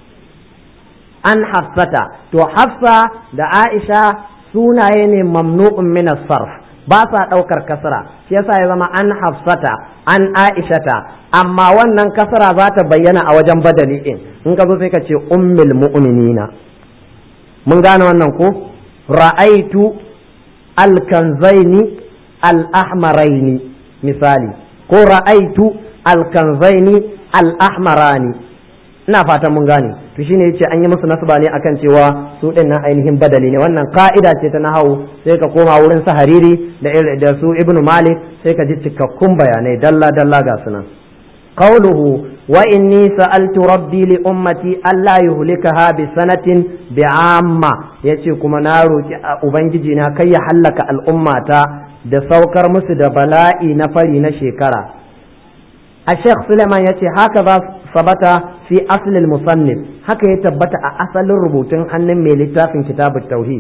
an hafsata to hafsa da aisha sunaye ne mamnu'un min sarf ba sa ɗaukar kasra shi yasa ya zama an hafsata an aishata amma wannan kasra za ta bayyana a wajen badali din in ka zo sai ka ce ummul mu'minina mun gane wannan ko ra'aitu alkanzaini al-ahmaraini misali ko ra'aitu alkanzaini al-ahmarani ina fatan mun gane to shine yace an yi musu nasba ne akan cewa su din nan ainihin badali ne wannan ka'ida ce ta nahawu sai ka koma wurin su hariri da da su ibnu malik sai ka ji cikakkun bayanai dalla dalla ga sunan qawluhu wa inni sa'altu rabbi li ummati alla yuhlikaha bi sanatin bi'amma yace kuma na roki ubangiji na kai ya hallaka al'ummata da saukar musu da bala'i na fari na shekara الشيخ سليمان يتي هكذا ثبت في أصل المصنف هكا يتبت أصل الربوتين أن ميلتا في كتاب التوحيد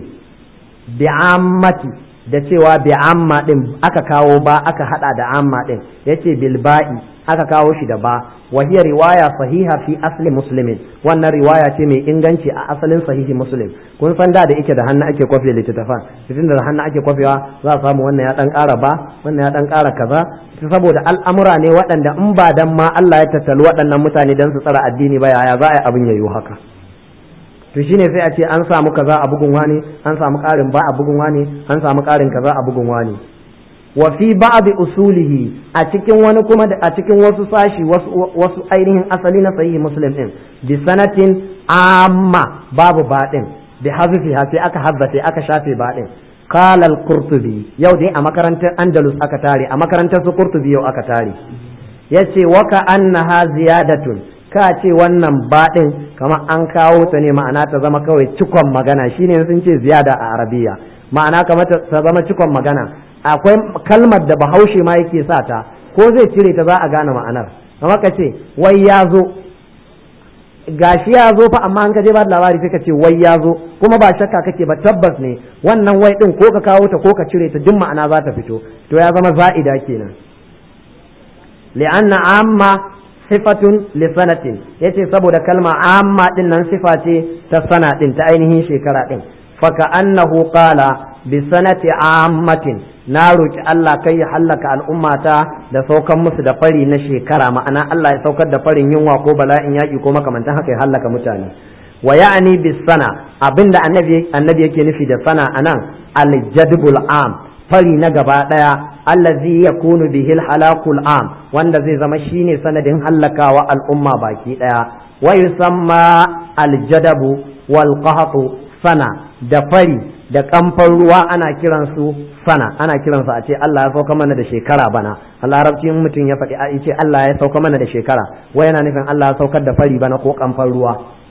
بعامة da cewa bi amma din aka kawo ba aka hada da amma din yace bil ba'i aka kawo shi da ba wa hiya riwaya sahiha fi asli muslimin wannan riwaya ce mai inganci a asalin sahihi muslim kun san da da yake da hannu ake kwafe littattafan tun da hannu ake kwafewa za a samu wannan ya dan ƙara ba wannan ya dan ƙara kaza saboda al'amura ne waɗanda in ba dan ma Allah ya tattali waɗannan mutane dan su tsara addini ba yaya za a yi abin yayi haka to shine sai a ce an samu kaza a bugun wani an samu ƙarin ba a bugun wani an samu ƙarin kaza a bugun wani wa fi ba'd usulihi a cikin wani kuma a cikin wasu sashi wasu wasu ainihin asali na sahihi muslim din bi sanatin amma babu baɗin bi hazfi sai aka hazzafe aka shafe baɗin qala al-qurtubi yau dai a makarantar andalus aka tare a makarantar su qurtubi yau aka tare yace wa ka annaha ziyadatun ka ce wannan baɗin kamar an kawo ta ne ma'ana ta zama kawai cikon magana shine sun ce ziyada a arabiya ma'ana kamar ta zama cikon magana akwai kalmar da bahaushe ma yake sa ta ko zai cire ta za a gane ma'anar kamar ka ce wai ya zo gashi ya zo fa amma an ka je ba labari sai ka ce wai ya zo kuma ba shakka kake ba tabbas ne wannan wai din ko ka kawo ta ko ka cire ta duk ma'ana za ta fito to ya zama za'ida kenan li'anna amma sifatun li sanatin yace saboda kalma amma din nan sifa ce ta sana din ta ainihin shekara din faka annahu qala bi sanati ammatin na roki Allah kai ya hallaka al'ummata da saukan musu da fari na shekara ma'ana Allah ya saukar da farin yunwa ko bala'in yaki ko makamantan haka ya hallaka mutane wa ya'ni bis sana abinda annabi annabi yake nufi da sana anan al-jadbul am fari na gaba ɗaya allazi yakunu bihi halakul am wanda zai zama shine sanadin hallakawa al'umma baki ɗaya wa yusamma aljadabu wal qahtu sana da fari da kamfan ruwa ana kiransu sana ana kiransu a ce Allah ya sauka mana da shekara bana a larabci mutum ya faɗi a ce Allah ya sauka mana da shekara wai yana nufin Allah ya saukar da fari bana ko kamfan ruwa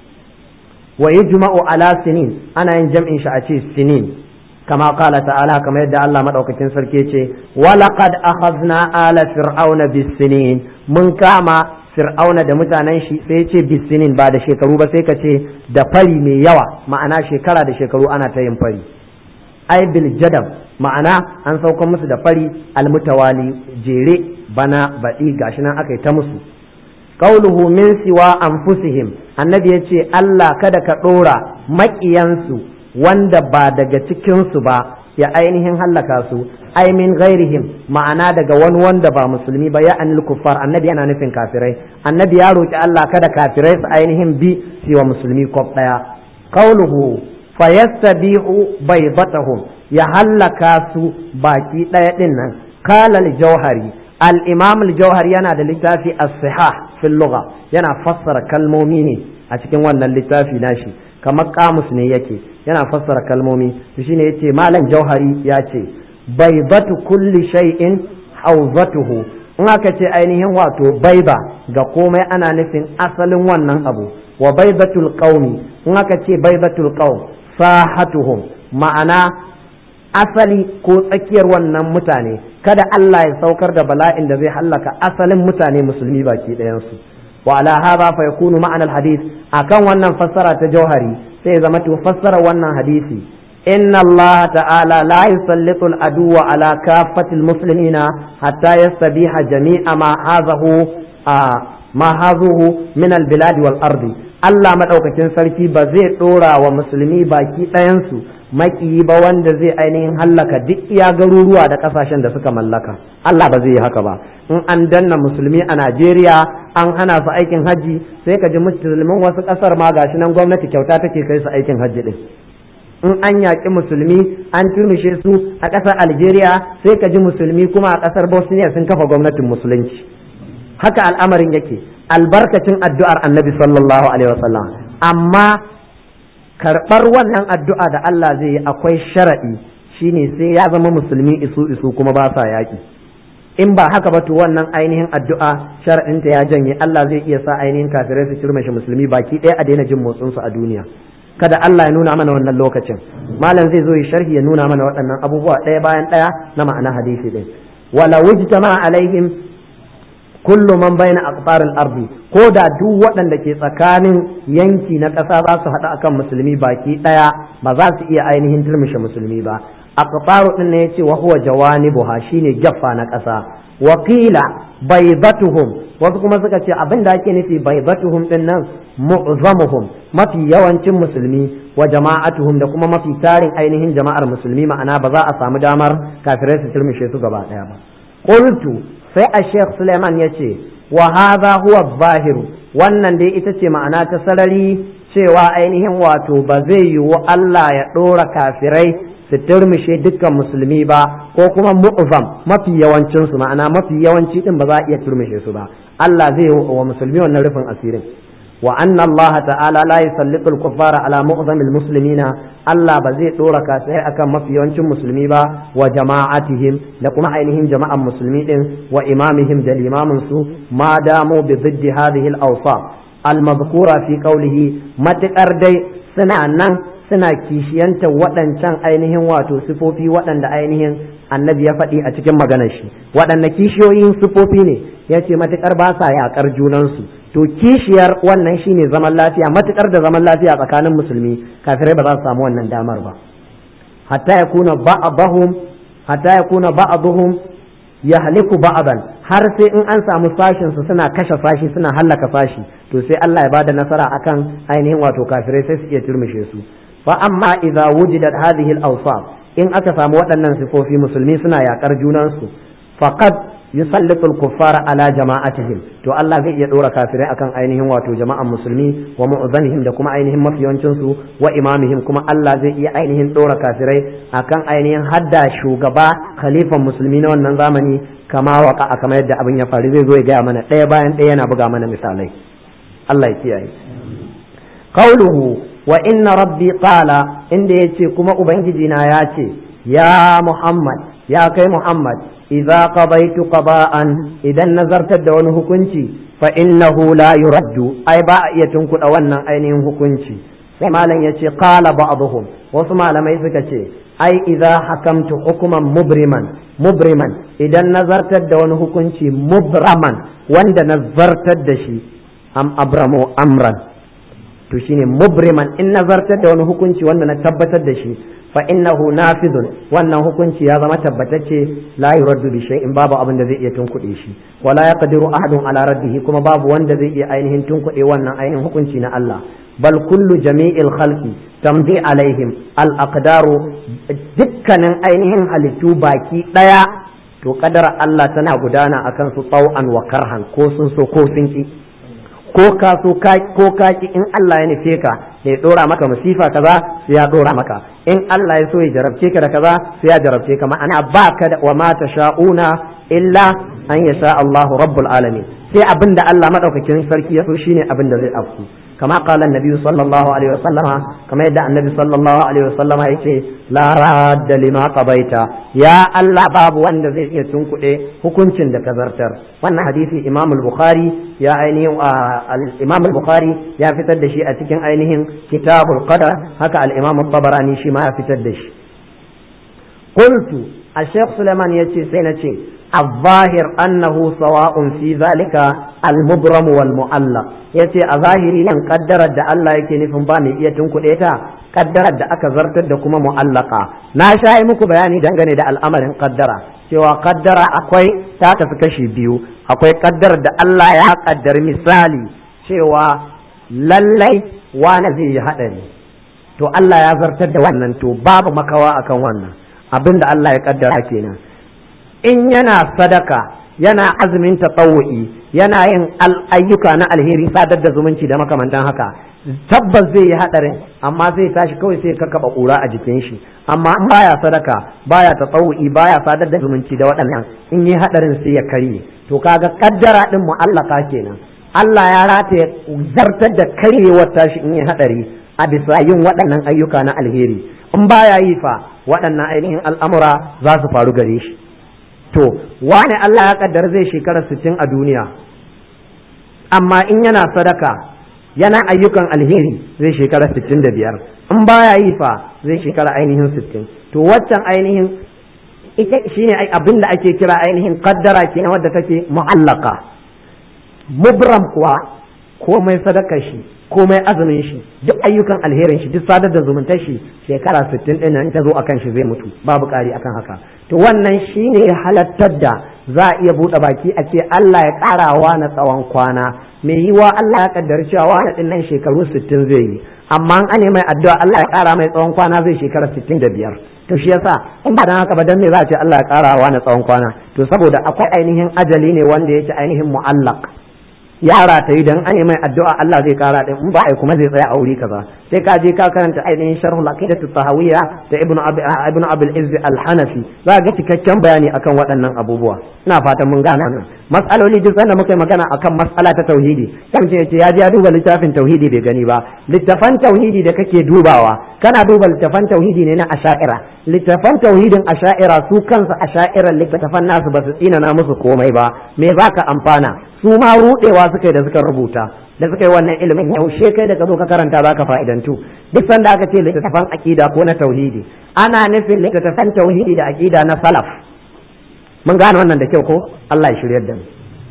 wa yujma'u ala sinin ana yin jam'in shi a ce sinin كما قال تعالى كما يدعى الله مدعوكتين سركيتي ولقد أخذنا آل فرعون بالسنين من كاما فرعون da mutanen shi sai ce bisinin ba da shekaru ba sai ka ce da fari mai yawa ma'ana shekara da shekaru ana ta yin fari ai bil jadab ma'ana an sauka musu da fari almutawali jere bana baɗi gashi nan aka yi ta musu qauluhu min siwa anfusihim annabi yace Allah kada ka ɗora maƙiyansu wanda ba daga cikinsu ba ya ainihin hallaka su ai min ghairihim ma'ana daga wani wanda ba musulmi ba ya anil kuffar annabi yana nufin kafirai annabi ya roki Allah kada kafirai su ainihin bi su wa musulmi kwaf daya qauluhu fayastabihu baydatahum ya hallaka su baki daya din nan qala al-jawhari al-imam al-jawhari yana da littafi as-sihah fil lugha yana fassara kalmomi ne a cikin wannan littafi nashi kamar kamus ne yake yana fassara kalmomi shine yace malam jauhari ya ce baibatu kulli shay'in hawzatuhu in aka ce ainihin wato baiba ga komai ana nufin asalin wannan abu wa baibatul qaumi in aka ce baibatul qaum sahatuhum ma'ana asali ko tsakiyar wannan mutane kada Allah ya saukar da bala'in da zai hallaka asalin mutane musulmi baki ɗayansu wa ala hadha fa yakunu ma'anar hadith akan wannan fassara ta jauhari sai zama to fassara wannan hadisi inna Allah ta'ala la yusallitu al-aduwa ala kaffatil muslimina hatta yastabiha jami'a ma hazahu ma hazuhu min al-bilad wal ardi Allah madaukakin sarki ba zai dora wa musulmi baki ɗayansu makiyi ba wanda zai ainihin hallaka duk iya garuruwa da kasashen da suka mallaka Allah ba zai yi haka ba in an danna musulmi a Najeriya an hana su aikin hajji sai ka ji musulmin wasu kasar ma gashi nan gwamnati kyauta take kai su aikin hajji din in an yaƙi musulmi an turmishe su a ƙasar Algeria sai ka ji musulmi kuma a ƙasar Bosnia sun kafa gwamnatin musulunci haka al'amarin yake albarkacin addu'ar annabi sallallahu alaihi wasallam amma karɓar wannan addu'a da Allah zai yi akwai sharaɗi shine sai ya zama musulmi isu isu kuma ba sa yaƙi in ba haka ba to wannan ainihin addu'a sharaɗinta ya janye Allah zai iya sa ainihin kafirai su kirmashi musulmi baki ɗaya a daina jin motsinsu a duniya kada Allah ya nuna mana wannan lokacin malam zai zo ya sharhi ya nuna mana waɗannan abubuwa ɗaya bayan ɗaya na ma'ana hadisi ɗin wala wujtama alaihim kullu man bayna aqtaril ardi ko da duk waɗanda ke tsakanin yanki na ƙasa za su haɗu akan musulmi baki ɗaya ba za su iya ainihin turmushe musulmi ba aqtaru din ne yace wa huwa jawanibuha shine jaffa na ƙasa wa qila baydatuhum wasu kuma suka ce abin da ake nufi baydatuhum din nan mu'zamuhum mafi yawancin musulmi wa jama'atuhum da kuma mafi tarin ainihin jama'ar musulmi ma'ana ba za a samu damar kafirai su turmushe su gaba ɗaya ba qultu sai a sheikh suleiman ya ce wa hadha huwa zahiru wannan dai ita ce ma'ana ta sarari cewa ainihin wato ba zai yiwu Allah ya ɗora kafirai su turmishe dukkan musulmi ba ko kuma mu'zam mafi yawancin su ma'ana mafi yawanci din ba za a iya turmishe su ba Allah zai yi wa musulmi wannan rufin asirin wa anna Allah ta'ala la yusallitu al-kuffara ala mu'zamil muslimina Allah ba zai dora kafirai akan mafi yawancin musulmi ba wa jama'atihim da kuma ainihin jama'an musulmi din wa imamihim da limamin su ma damu bi ziddi hadhihi al-awsaf al-madhkura fi qawlihi matakar dai suna nan suna kishiyanta waɗancan ainihin wato sifofi waɗanda ainihin annabi ya faɗi a cikin maganar shi waɗanda kishiyoyin sifofi ne ya ce matuƙar ba sa yaƙar junansu to kishiyar wannan shine zaman lafiya matuƙar da zaman lafiya tsakanin musulmi kafirai ba za su samu wannan damar ba hatta ya kuna ba'dahum hatta ya kuna ba'dhum yahliku ba'dan har sai in an samu sashin su suna kashe sashi suna hallaka sashi to sai Allah ya bada nasara akan ainihin wato kafirai sai su iya turmushe su fa amma idza wujidat hadhihi al-awsaf in aka samu waɗannan sifofi musulmi suna yakar junansu faqad yusallitul kuffara ala jama'atihim to Allah zai iya dora kafirai akan ainihin wato jama'an musulmi wa mu'zanihim da kuma ainihin mafiyancin su wa imamihim kuma Allah zai iya ainihin dora kafirai akan ainihin hadda shugaba khalifan musulmi na wannan zamani kama waka kamar yadda abin ya faru zai zo ya gaya mana ɗaya bayan ɗaya yana buga mana misalai Allah ya kiyaye qauluhu wa inna rabbi qala inda yace kuma ubangiji na ya ce ya muhammad ya kai muhammad idza qadaytu qada'an idan nazartar da wani hukunci fa innahu la yuraddu ai ba a iya tunkuda wannan ainihin hukunci sai malam yace qala ba'dhum wasu malamai suka ce ai idza hakamtu hukuman mubriman mubriman idan nazartar da wani hukunci mubraman wanda nazartar da shi am abramu amran to shine mubriman in nazartar da wani hukunci wanda na tabbatar da shi fa innahu nafidun wannan hukunci ya zama tabbatacce la yuraddu bi shay'in babu abin da zai iya tunkuɗe shi wala yaqdiru ahadun ala raddihi kuma babu wanda zai iya ainihin tunkuɗe wannan ainihin hukunci na Allah bal kullu jami'il khalqi tamdi alaihim al aqdaru dukkanin ainihin halittu baki daya to kadara Allah tana gudana akan su tau'an wa karhan ko sun so ko sun ki ko ka so ko ka ki in Allah ya nufe ka ya dora maka masifa kaza sai ya dora maka in Allah ya so ya jarabce ka da kaza sai ya jarabce ka ma'ana ba ka da wa ma sha'una illa an yasha Allah rabbul alamin sai abinda Allah madaukakin sarki ya so shine abin da zai afku kama qala annabi sallallahu alaihi wasallama kama yadda annabi sallallahu alaihi wasallama yace la radda lima qabaita ya Allah babu wanda zai iya tunkuɗe hukuncin da ka zartar wannan hadisi Imam al-Bukhari ya ainihin Imam al-Bukhari ya fitar da shi a cikin ainihin kitabul qadar haka al-Imam al-Tabarani shi ma ya fitar da shi qultu al-Sheikh Sulaiman yace sai na ce الظاهر أنه سواء في ذلك المبرم والمؤلق yace a zahiri nan kaddarar da Allah yake nufin ba mai iya tunkuɗe ta kaddarar da aka zartar da kuma mu'allaka na sha yi muku bayani dangane da al'amarin kaddara cewa kaddara akwai ta tafi kashi biyu akwai kaddarar da Allah ya kaddar misali cewa lallai wani zai yi haɗari to Allah ya zartar da wannan to babu makawa akan wannan abin da Allah ya kaddara kenan in yana sadaka yana azumin tatawu'i yana yin ayyuka na alheri sadar da zumunci da makamantan haka tabbas zai yi hadarin amma zai tashi kawai sai ka kaba kura a jikin shi amma in baya sadaka baya tatawu'i baya sadar da zumunci da waɗannan in yi hadarin sai ya karye to kaga kaddara din mu'allaka kenan Allah ya rataye zartar da karyewar tashi in yi hadari a bisa yin waɗannan ayyuka na alheri in baya yi fa waɗannan ainihin al'amura za su faru gare shi to wane Allah ya kaddar zai shekara sittin a duniya amma in yana sadaka yana ayyukan alheri zai shekara sittin da biyar in baya yi fa zai shekara ainihin sittin to waccan ainihin ita shine abin da ake kira ainihin kaddara kenan wadda take mu'allaka mubram kuwa komai sadaka shi komai azumin shi duk ayyukan alherin shi duk sadar da zumuntar shi shekara 60 din nan ta zo akan shi zai mutu babu ƙari akan haka to wannan shine halattar da za a iya buɗe baki a ce Allah ya ƙarawa na tsawon kwana mai yiwa Allah ya kaddari cewa wani din nan shekaru 60 zai yi amma an ne mai addu'a Allah ya ƙara mai tsawon kwana zai shekara 65 to shi yasa in ba dan haka ba dan me za a ce Allah ya ƙarawa na tsawon kwana to saboda akwai ainihin ajali ne wanda yake ainihin mu'allaq yara ta yi dan an mai addu'a Allah zai kara din in ba ai kuma zai tsaya a wuri kaza sai ka je ka karanta ainihin sharh al-aqidah tahawiyya da ibnu abi ibnu abul izz al-hanafi za ga cikakken bayani akan waɗannan abubuwa ina fatan mun gane nan mas'aloli duk sanda muka yi magana akan mas'ala ta tauhidi kan ce yace ya je ya duba littafin tauhidi bai gani ba littafan tauhidi da kake dubawa kana duba littafan tauhidi ne na asha'ira littafan tauhidin asha'ira su kansu asha'iran littafan nasu ba su tsina na musu komai ba me zaka amfana su ma rudewa suka yi da suka rubuta da suka yi wannan ilimin yaushe kai da ka zo ka karanta za ka fa'idantu duk sanda aka ce littattafan aqida ko na tauhidi ana nufin littattafan tauhidi da aqida na salaf mun gane wannan da kyau ko Allah ya shiryar da mu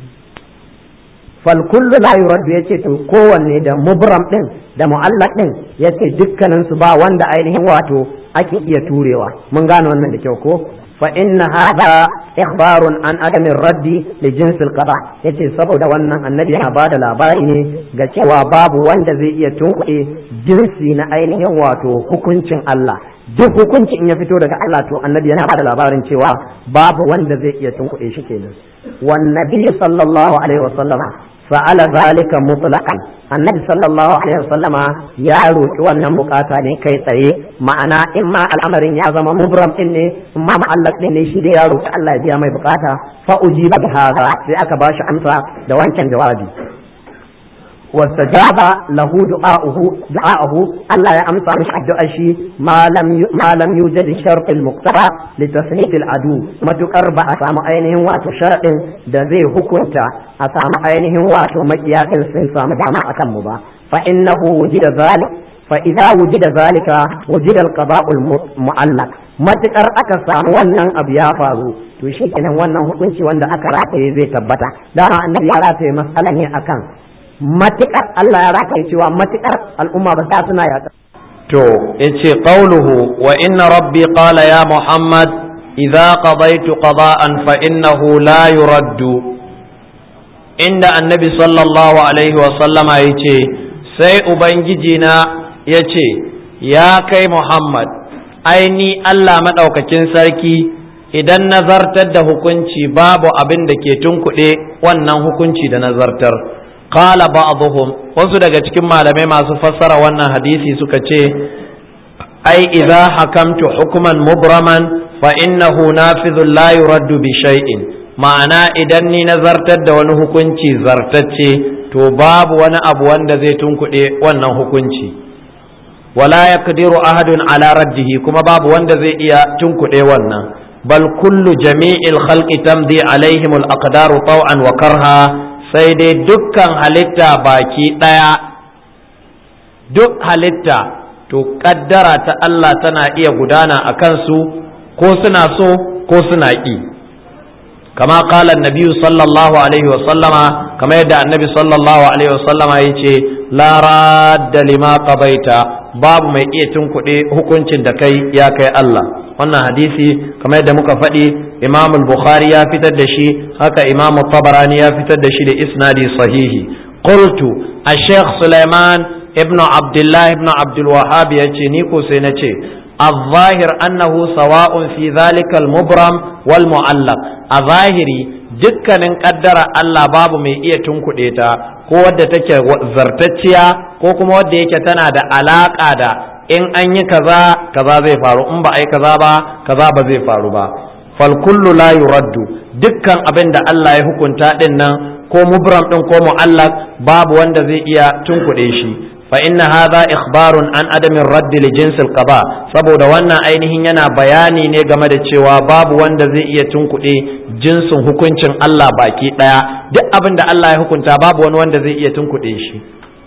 fal kullu la yuraddu yace to kowanne da mubram din da mu'allaq din yace dukkanin su ba wanda ainihin wato ake iya turewa mun gane wannan da kyau ko fa inna hadha ikhbarun an adamin raddi li jinsil qada yace saboda wannan annabi yana bada labari ne ga cewa babu wanda zai iya tunkuɗe jinsi na ainihin wato hukuncin Allah duk hukunci in ya fito daga Allah to annabi yana bada labarin cewa babu wanda zai iya tunkuɗe shi kenan wan nabi sallallahu alaihi wasallama fa'ala zalika mutlaqan annabi sallallahu alaihi wasallama ya roki wannan bukata ne kai tsaye ma'ana in ma al'amarin ya zama mubram din ne in ma ma'allaq din ne shi dai ya roki Allah ya biya mai bukata fa ujiba bi hadha sai aka bashi amsa da wancan jawabi واستجاب له دعاؤه دعاءه الله يأمس مش الدعاء شيء ما لم ما لم يوجد الشرط المقتضى لتسليط العدو ما تقرب أسام عينهم واتو شرط ده زي حكمتا أسام عينهم واتو مجياك السنسام دعما أكمبا فإنه وجد ذلك فإذا وجد ذلك وجد القضاء المعلق matukar aka samu wannan abu ya faru to shi kenan wannan hukunci wanda aka rataye zai tabbata da annabi ya rataye matsala ne akan matuƙar Allah ya raka cewa matuƙar al'umma ba ta suna yaƙa. To, yace qawluhu wa inna rabbi qala ya Muhammad idza qadaytu qada'an fa innahu la yuraddu inda annabi sallallahu alaihi wa sallama yace sai ubangiji na yace ya kai Muhammad aini Allah madaukakin sarki idan nazartar da hukunci babu abin da ke tunkuɗe wannan hukunci da nazartar qala ba'dhum wasu daga cikin malamai masu fassara wannan hadisi suka ce ai idza hakamtu hukman mubraman fa innahu nafidhun la yuraddu bi shay'in ma'ana idan ni nazartar da wani hukunci zartacce to babu wani abu wanda zai tunkuɗe wannan hukunci wala yaqdiru ahadun ala raddihi kuma babu wanda zai iya tunkuɗe wannan bal kullu jami'il khalqi tamdi alaihim al aqdaru taw'an wa karha sai dai dukkan halitta baki ɗaya duk halitta to ƙaddara ta Allah tana iya gudana a kansu ko suna so ko suna ƙi kama ƙalan nabiyu sallallahu alaihi wasallama kama yadda annabi sallallahu alaihi wasallama ya ce la radda lima qabaita babu mai iya tunkuɗe hukuncin da kai ya kai Allah wannan hadisi kamar yadda muka faɗi imam bukhari ya fitar da shi haka imam tabarani ya fitar da shi da isnadi sahihi qultu ash-shaykh sulaiman ibn abdullah ibn abdul wahhab yace ni ko sai nace الظاهر أنه سواء في ذلك المبرم والمعلق الظاهري dukkanin kaddara Allah babu mai iya tunkuɗe ta ko wadda take zartacciya ko kuma wadda yake tana da alaƙa da in an yi kaza kaza zai faru in ba a yi kaza ba kaza ba zai faru ba fal kullu la yuraddu dukkan abin da Allah ya hukunta din nan ko mubram din ko mu'allaq babu wanda zai iya tunkuɗe shi fa inna hadha ikhbarun an adamin raddi li jinsil qada saboda wannan ainihin yana bayani ne game da cewa babu wanda zai iya tunkuɗe jinsin hukuncin Allah baki ɗaya duk abin da Allah ya hukunta babu wani wanda zai iya tunkuɗe shi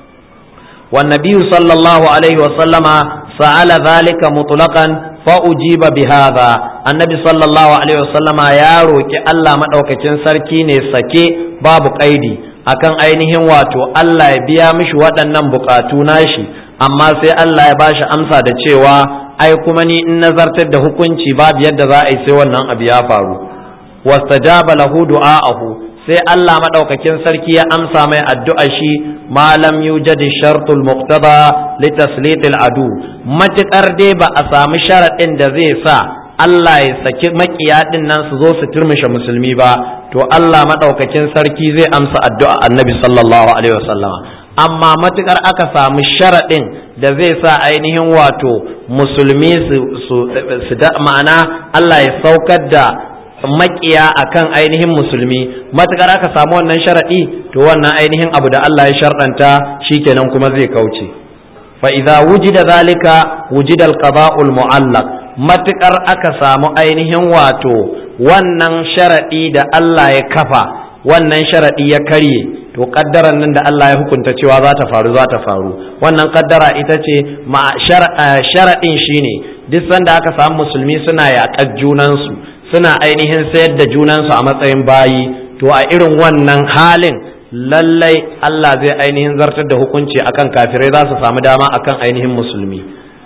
والنبي صلى الله عليه وسلم سأل ذلك مطلقا فأجيب بهذا النبي صلى الله عليه وسلم يا روكي الله مدوكacin sarki ne sake babu kaidi akan ainihin wato Allah ya biya mishi waɗannan bukatu nashi amma sai Allah ya bashi amsa da cewa ai kuma ni in nazartar da hukunci babu yadda za a yi sai wannan abu ya faru wastajaba lahu du'aahu sai Allah maɗaukakin sarki ya amsa mai addu'a shi malam yujadi shartul muqtada li taslitil adu matukar dai ba a samu sharaɗin da zai sa Allah ya saki makiya din nan su zo su turmushe musulmi ba to Allah maɗaukakin sarki zai amsa addu'a annabi sallallahu alaihi wasallam amma matukar aka samu sharaɗin da zai sa ainihin wato musulmi su ma'ana Allah ya saukar da makiya akan ainihin musulmi matukar aka samu wannan sharaɗi to wannan ainihin abu da Allah ya sharɗanta shikenan kuma zai kauce fa idza wujida zalika wujida al-qada'ul mu'allaq matukar aka samu ainihin wato wannan sharaɗi da Allah ya kafa wannan sharaɗi ya karye to kaddaran nan da Allah ya hukunta cewa za ta faru za ta faru wannan kaddara ita ce ma sharaɗin shine duk sanda aka samu musulmi suna yaƙar junansu suna ainihin sayar da junansu a matsayin bayi to a irin wannan halin lallai Allah zai ainihin zartar da hukunci akan kafirai za su samu dama akan ainihin musulmi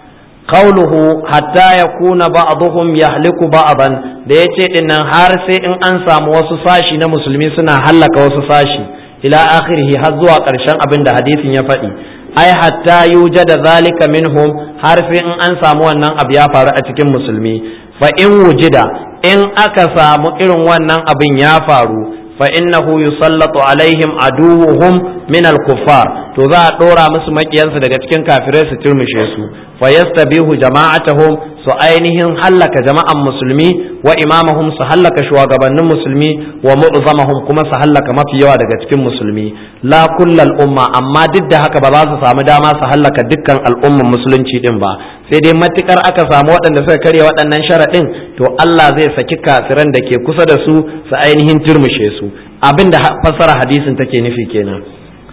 qawluhu hatta yakuna ba'dhum yahliku ba'dan da yace dinnan har sai in an samu wasu sashi na musulmi suna hallaka wasu sashi ila akhirih har zuwa ƙarshen abin da hadisin ya faɗi ai hatta yujada zalika minhum har sai in an samu wannan abu ya faru a cikin musulmi fa in wujida in aka samu irin wannan abin ya faru fa innahu yusallatu alaihim aduwwuhum min al-kuffar to za a dora musu makiyansu daga cikin kafirai su turmushe su fa yastabihu jama'atuhum su ainihin hallaka jama'an musulmi wa imamahum su hallaka shugabannin musulmi wa mu'zamahum kuma su hallaka mafi yawa daga cikin musulmi la kullal umma amma duk da haka ba za su samu dama su hallaka dukkan al'umman musulunci din ba sai dai matukar aka samu waɗanda suka karya waɗannan sharaɗin to Allah zai saki kafiran da ke kusa da su su ainihin turmushe su abin da fassara hadisin take nufi kenan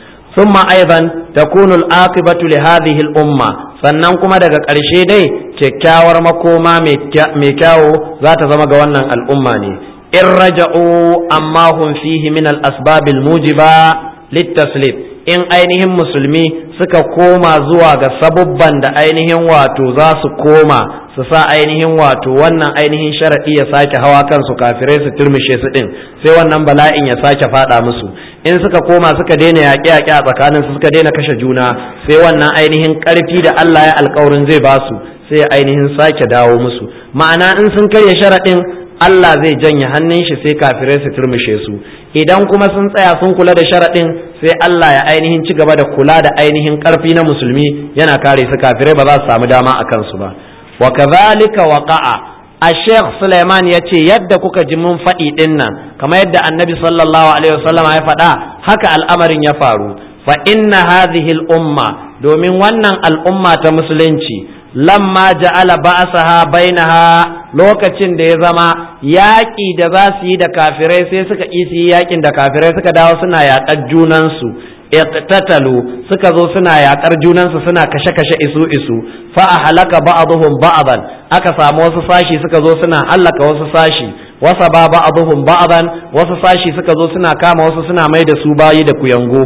ثم أيضا تكون العاقبة لهذه الأمة sannan kuma daga ƙarshe dai kyakkyawar makoma mai kyawo za ta zama ga wannan al'umma ne in raja'u amma hum fihi min al-asbabil mujiba littaslib in ainihin musulmi suka koma zuwa ga sabubban da ainihin wato za su koma su sa ainihin wato wannan ainihin sharaɗi ya sake hawa kansu kafirai su turmishe su ɗin sai wannan bala'in ya sake faɗa musu in suka koma suka daina yaƙe-yaƙe a tsakanin su suka daina kashe juna sai wannan ainihin ƙarfi da Allah ya alƙawarin zai ba su sai ainihin sake dawo musu ma'ana in sun karya sharaɗin Allah zai janye hannun shi sai kafirai su turmishe su idan kuma sun tsaya sun kula da sharaɗin sai Allah ya ainihin ci gaba da kula da ainihin ƙarfi na musulmi yana kare su kafirai ba za su samu dama a kansu ba wa kadhalika waqa'a a sheikh Suleiman ya ce yadda kuka ji mun faɗi ɗin nan kamar yadda annabi sallallahu alaihi wasallam ya faɗa haka al'amarin ya faru fa inna hadhihi al-umma domin wannan al'umma ta musulunci lamma ja'ala ba'saha bainaha lokacin da ya zama yaƙi da za su yi da kafirai sai suka ƙi su yi yaƙin da kafirai suka dawo suna yaƙar junansu iqtatalu suka zo suna yaƙar junansu suna kashe-kashe isu isu fa a halaka ba'dhum ba'dan aka samu wasu sashi suka zo suna halaka wasu sashi wasa ba ba'dhum ba'dan wasu sashi suka zo suna kama wasu suna mai da su bayi da kuyango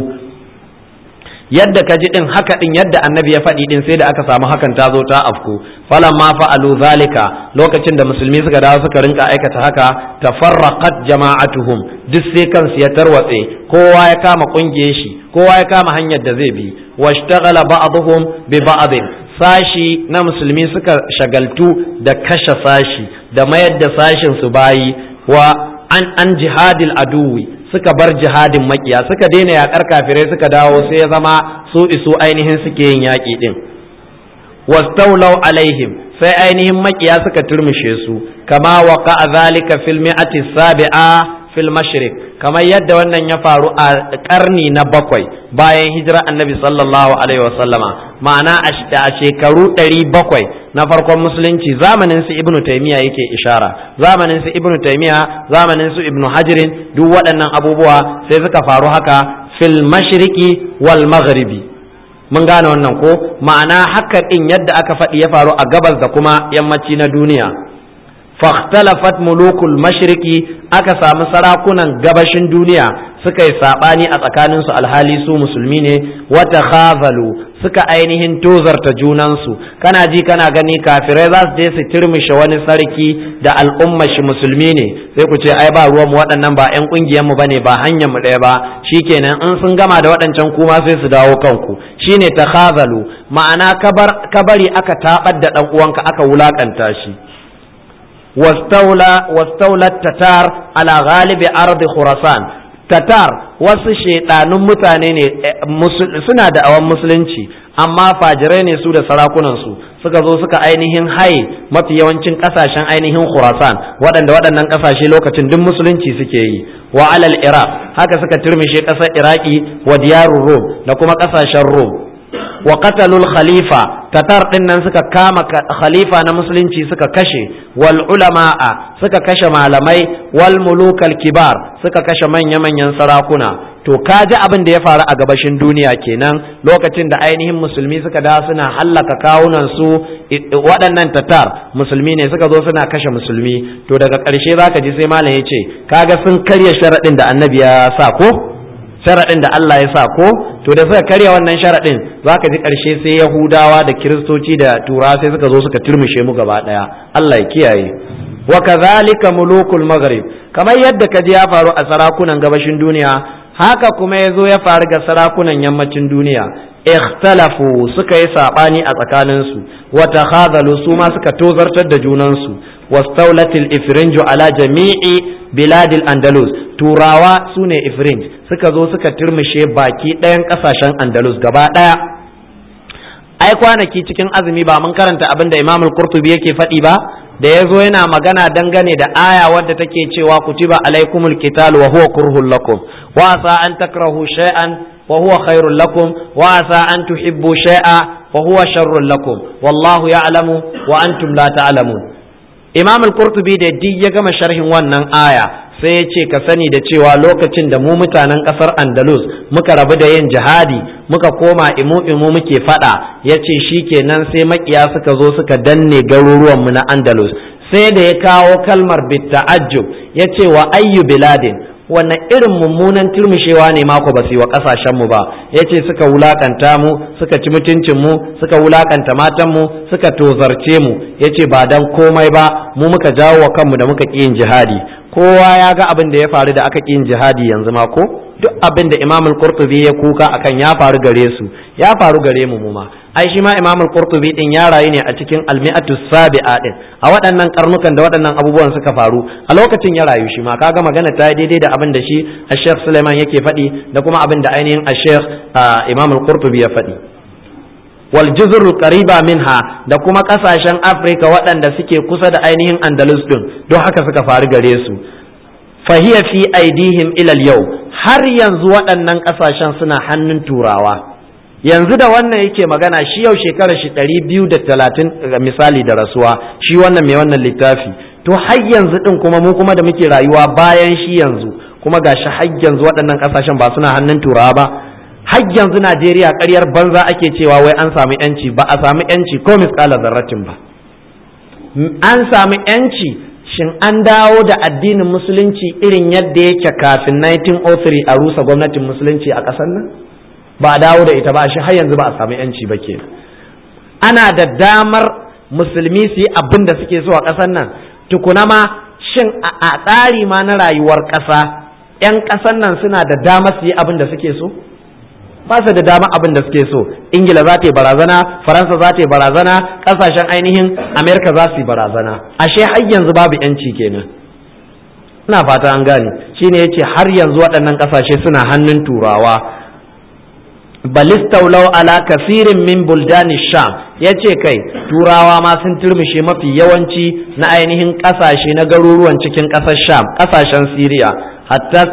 yadda ka ji din haka din yadda annabi ya faɗi din sai da aka samu hakan ta zo ta afku falan ma fa'alu zalika lokacin da musulmi suka dawo suka rinka aikata haka tafarraqat jama'atuhum duk sai kansu ya tarwatse kowa ya kama kungiyar shi kowa ya kama hanyar da zai bi washtaghala ba'dhum bi ba'd sashi na musulmi suka shagaltu da kashe sashi da mayar da sashin su bayi wa an an jihadil aduwi suka bar jihadin makiya suka daina yakar kafirai suka dawo sai ya zama su isu ainihin suke yin yaƙi din wastaulau alaihim sai ainihin makiya suka turmushe su kama waqa zalika fil mi'ati sabi'a fil mashriq kamar yadda wannan ya faru a karni na bakwai bayan hijira annabi sallallahu alaihi wasallama ma'ana a shekaru ɗari bakwai na farkon musulunci zamanin su ibnu taymiya yake ishara zamanin su ibnu taymiya zamanin su ibnu hajirin duk waɗannan abubuwa sai suka faru haka fil mashriqi wal maghribi mun gane wannan ko ma'ana haka din yadda aka faɗi ya faru a gabas da kuma yammaci na duniya فاختلفت ملوك المشرق aka samu sarakunan gabashin duniya suka yi sabani a tsakaninsu alhali su musulmi ne wata khazalu suka ainihin tozarta junansu kana ji kana gani kafirai za su je su turmushe wani sarki da al'umma shi musulmi ne sai ku ce ai ba ruwan mu waɗannan ba ƴan ƙungiyar mu bane ba hanyar mu ɗaya ba shikenan in sun gama da waɗancan kuma sai su dawo kanku shine takhazalu ma'ana kabari aka tabar da ɗan uwanka aka wulakanta shi واستولى واستولى التتار على غالب أرض خراسان tatar wasu shaidanun mutane ne suna da awan musulunci amma fajirai ne su da sarakunansu suka zo suka ainihin haye mafi yawancin kasashen ainihin khurasan waɗanda waɗannan kasashe lokacin duk musulunci suke yi wa alal iraq haka suka turmishe ƙasar iraki wa diyarun rom da kuma ƙasashen rom wa qatalul khalifa tatar din nan suka kama khalifa na musulunci suka kashe wal ulama'a suka kashe malamai wal mulukal kibar suka kashe manya manyan sarakuna to kaji abin da ya faru a gabashin duniya kenan lokacin da ainihin musulmi suka da suna hallaka kawunan su waɗannan tatar musulmi ne suka zo suna kashe musulmi to daga ƙarshe zaka ji sai malam ya ce kaga sun karya sharaɗin da annabi ya sa ko sharaɗin da Allah ya sa ko to da suka karya wannan sharaɗin za ka ji ƙarshe sai yahudawa da kiristoci da tura sai suka zo suka turmushe mu gaba ɗaya Allah ya kiyaye wa kadhalika mulukul maghrib kamar yadda ka ji ya faru a sarakunan gabashin duniya haka kuma ya zo ya faru ga sarakunan yammacin duniya ikhtalafu suka yi saɓani a tsakaninsu wa takhadhalu su ma suka tozartar da junansu wastawlatil ifrinju ala jami'i biladil andalus turawa sune ifrinj suka zo suka turmushe baki ɗayan ƙasashen andalus gaba ɗaya ai kwanaki cikin azumi ba mun karanta abin da imamul qurtubi yake faɗi ba da ya zo yana magana dangane da aya wadda take cewa kutiba alaikumul qital wa huwa kurhul lakum wa asa an takrahu shay'an wa huwa khairul lakum wa asa an tuhibbu shay'a wa huwa sharrul lakum wallahu ya'lamu wa antum la ta'lamun imam al-qurtubi da duk ya gama sharhin wannan aya sai ya ce ka sani da cewa lokacin da mu mutanen kasar andalus muka rabu da yin jihadi muka koma imu imu muke fada ya ce shi kenan sai makiya suka zo suka danne garuruwanmu na andalus sai da ya kawo kalmar bitta'ajjub ya ce wa ayyu biladin wannan irin mummunan turmushewa ne mako ba su yi wa kasashenmu ba ya ce suka wulakanta mu suka ci mutuncinmu suka wulakanta matanmu suka tozarce mu ya ce ba dan komai ba mu muka jawo wa kanmu da muka ƙi yin jihadi kowa ya ga abin da ya faru da aka ƙi yin jihadi yanzu ma ko duk abin da imam al-qurtubi ya kuka akan ya faru gare su ya faru gare mu ma ai shi ma imam al-qurtubi din ya rayu ne a cikin al-mi'atu sabi'a din a waɗannan karnukan da waɗannan abubuwan suka faru a lokacin ya rayu shi ma kaga magana ta yi daidai da abin da shi Sheikh Suleiman yake faɗi da kuma abin da ainihin Sheikh imam al-qurtubi ya faɗi wal juzur qariba minha da kuma kasashen Afrika waɗanda suke kusa da ainihin Andalus din don haka suka faru gare su fahiya fi aidihim ilal yau har yanzu waɗannan ƙasashen suna hannun turawa yanzu da wannan yake magana shi yau shekarar shi ɗari biyu da talatin misali da rasuwa shi wannan mai wannan littafi to har yanzu ɗin kuma mu kuma da muke rayuwa bayan shi yanzu kuma ga shi har yanzu waɗannan ƙasashen ba suna hannun turawa ba har yanzu Najeriya ƙaryar banza ake cewa wai an samu yanci ba a samu yanci ko misƙalar zarratin ba an samu yanci shin an dawo da addinin musulunci irin yadda yake kafin 1903 a rusa gwamnatin musulunci a ƙasar nan ba a dawo da ita ba shi har yanzu ba a samu yanci ba ke ana da damar musulmi su yi abin da suke so a ƙasar nan tukuna ma shin a tsari ma na rayuwar ƙasa 'yan ƙasar nan suna da damar su yi abin da suke so ba su da dama abin da suke so ingila za ta yi barazana faransa za ta yi barazana kasashen ainihin amerika za su yi barazana ashe har yanzu babu yanci kenan ina fata an gane shine yace har yanzu waɗannan kasashe suna hannun turawa balistaulau ala kafirin min buldani sham yace kai turawa ma sun turmushe mafi yawanci na ainihin kasashe na garuruwan cikin ƙasar sham ƙasashen siriya hatta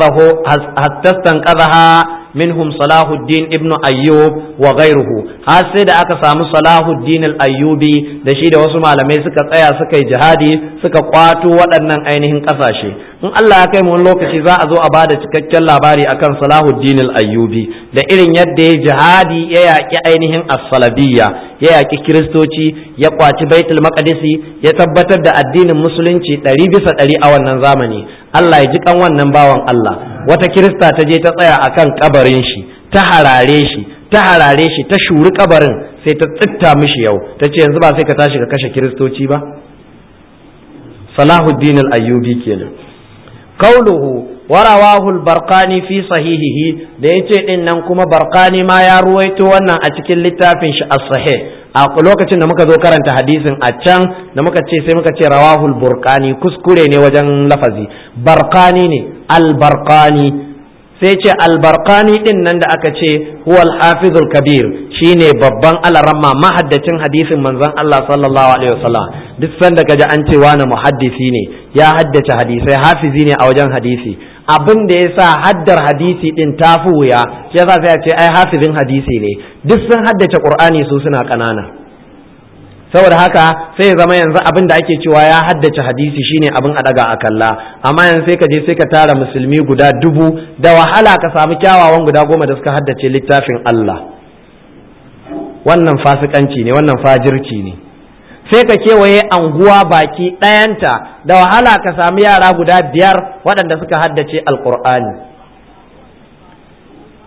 stanqadha منهم صلاح الدين ابن أيوب وغيره har sai da aka samu Salahuddin al-Ayyubi da shi da wasu malamai suka tsaya suka yi jihadi suka kwato waɗannan ainihin ƙasashe in Allah ya kai mu wani lokaci za a zo a bada cikakken labari akan Salahuddin al-Ayyubi da irin yadda ya jihadi ya yaƙi ainihin as-salabiyya ya yaƙi kiristoci ya kwaci baitul maqdisi ya tabbatar da addinin musulunci ɗari bisa ɗari a wannan zamani Allah ya ji kan wannan bawan Allah wata kirista ta je ta tsaya akan kabarin shi ta harare shi ta harare shi ta shuri kabarin sai ta tsitta mishi yau ta ce yanzu ba sai ka tashi ka kashe kiristoci ba salahuddin al-ayyubi kenan qauluhu warawahu al-barqani fi sahihihi da yace din nan kuma barqani ma ya ruwaito wannan a cikin littafin shi as-sahih a lokacin da muka zo karanta hadisin a can da muka ce sai muka ce rawahul burqani kuskure ne wajen lafazi barqani ne al-barqani sai ce albarkani din nan da aka ce huwal hafizul kabir shine babban alaramma mahaddacin hadisin manzon Allah sallallahu alaihi wasallam duk sanda kaji an ce wani muhaddisi ne ya haddace hadisai hafizi ne a wajen hadisi abin da ya sa haddar hadisi din ta fi wuya shi yasa sai a ce ai hafizin hadisi ne duk sun haddace qur'ani su suna kanana saboda haka sai ya zama yanzu abin da ake cewa ya haddace hadisi shine abin a daga a kalla amma yanzu sai ka je sai ka tara musulmi guda dubu da wahala ka samu kyawawan guda goma da suka haddace littafin Allah wannan fasikanci ne wannan fajirci ne sai ka kewaye anguwa baki ɗayanta da wahala ka samu yara guda biyar waɗanda suka haddace alkur'ani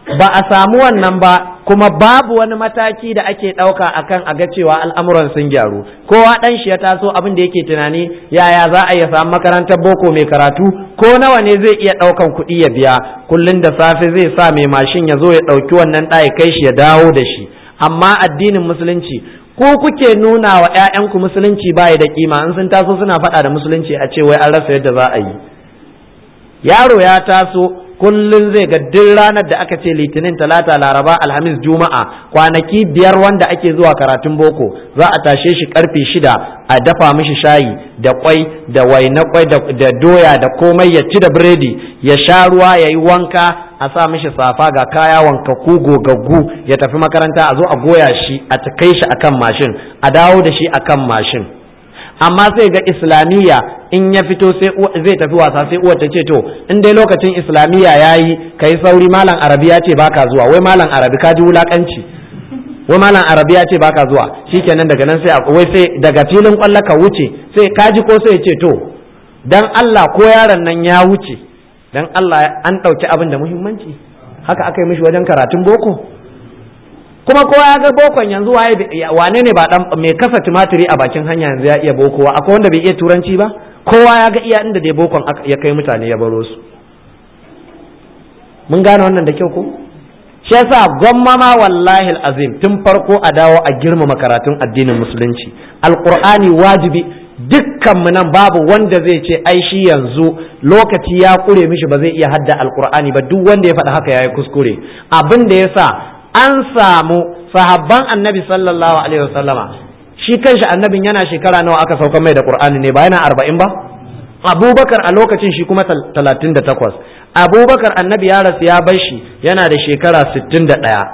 ba a samu wannan ba kuma babu wani mataki da ake ɗauka akan a ga cewa al'amuran sun gyaru kowa ɗan shi ya taso abin da yake tunani yaya za a iya samu makarantar boko mai karatu ko nawa ne zai iya ɗaukan kuɗi ya biya kullum da safe zai sa mai mashin ya zo ya ɗauki wannan ɗaya kai shi ya dawo da shi amma addinin musulunci ko kuke nuna wa 'ya'yanku musulunci baya da kima in sun taso suna faɗa da musulunci a ce wai an rasa yadda za a yi yaro ya taso kullum zai ga duk ranar da aka ce litinin talata laraba alhamis juma'a kwanaki biyar wanda ake zuwa karatun boko za a tashe shi karfe shida a dafa mishi shayi da kwai da waina kwai da doya da komai ya ci da biredi ya sha ruwa ya yi wanka a sa mishi safa ga kaya wanka ku gogaggu ya tafi makaranta a zo a goya shi a kai shi akan mashin a dawo da shi akan mashin amma sai ga islamiyya in ya fito sai zai tafi wasa sai uwar ta ce to in dai lokacin islamiyya yayi kai sauri malam arabi ya ce baka zuwa wai malam arabi ka ji wulakanci wai malam arabi ya ce baka zuwa shikenan daga nan sai wai sai daga filin kwallo ka wuce sai ka ji ko sai ce to dan Allah ko yaron nan ya wuce dan Allah an ɗauki abin da muhimmanci haka aka yi mishi wajen karatun boko kuma kowa ya ga bokon yanzu waye wane ne ba dan mai kasa tumatiri a bakin hanya yanzu ya iya bokowa akwai wanda bai iya turanci ba kowa ya ga iya inda dai bokon ya kai mutane ya baro su mun gane wannan da kyau ko shi yasa gwamma ma wallahi azim tun farko a dawo a girmama karatun addinin musulunci alqur'ani wajibi dukkan mu nan babu wanda zai ce ai shi yanzu lokaci ya kure mishi ba zai iya hadda alqur'ani ba duk wanda ya faɗa haka yayi kuskure abin da yasa an samu sahabban annabi sallallahu alaihi wasallama shi kanshi annabin yana shekara nawa aka sauka mai da qur'ani ne ba yana arba'in ba abubakar a lokacin shi kuma talatin da takwas abubakar annabi ya rasu ya bar shi yana da shekara sittin da ɗaya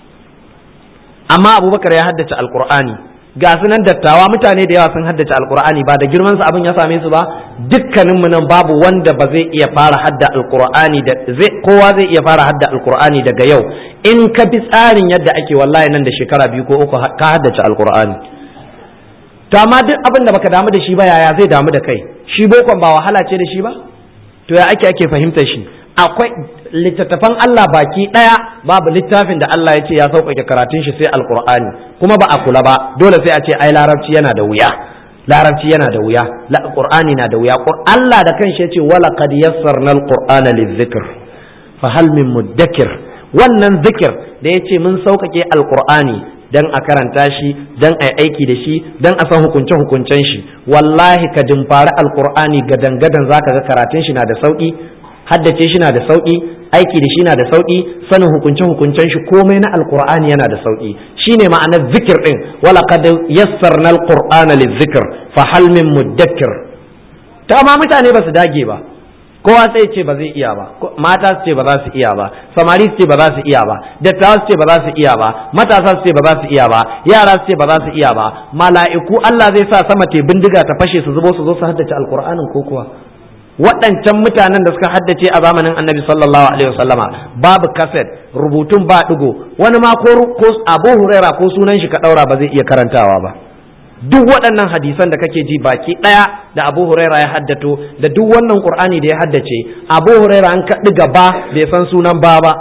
amma abubakar ya haddace alqur'ani ga su nan dattawa mutane da yawa sun haddace alqur'ani ba da girman su abin ya same su ba dukkaninmu nan babu wanda ba zai iya fara hadda alqur'ani da zai kowa zai iya fara hadda alqur'ani daga yau in ka bi tsarin yadda ake wallahi nan da shekara biyu ko uku ka haddace alqur'ani to amma duk abin da baka damu da shi ba yaya zai damu da kai shi bokon ba wahala ce da shi ba to ya ake ake fahimtar shi akwai littattafan Allah baki daya babu littafin da Allah ya ce ya sauƙaƙe karatun shi sai alqur'ani kuma ba a kula ba dole sai a ce ai larabci yana da wuya larabci yana da wuya qur'ani na da wuya Allah da kanshi ya ce wala qad yassarna alqur'ana lizikr fa hal min mudakkir wannan zikir da ya ce mun sauƙaƙe alqur'ani dan a karanta shi dan a aiki da shi dan a san hukunce hukuncen shi wallahi ka dimfari alqur'ani gadan gadan zaka ga karatun shi na da sauki haddace shi na da sauki aiki da shi na da sauki sanin hukunce hukuncen shi komai na alqur'ani yana da sauki shine ma'anar zikir din wala qad yassarna alqur'ana lizikr fa hal min mudakkir ta ma mutane ba su dage ba kowa sai ce ba zai iya ba mata su ce ba za su iya ba samari su ce ba za su iya ba dattawa su ce ba za su iya ba matasa su ce ba za su iya ba yara su ce ba za su iya ba mala'iku Allah zai sa sama te bindiga ta fashe su zubo su zo su haddace alqur'anin ko kuwa waɗancan mutanen da suka haddace a zamanin annabi sallallahu alaihi wasallama babu kaset rubutun ba digo wani ma ko abu huraira ko sunan shi ka ɗaura ba zai iya karantawa ba duk waɗannan hadisan da kake ji baki ɗaya da abu huraira ya haddato da duk wannan qur'ani da ya haddace abu huraira an kaɗi gaba bai san sunan ba ba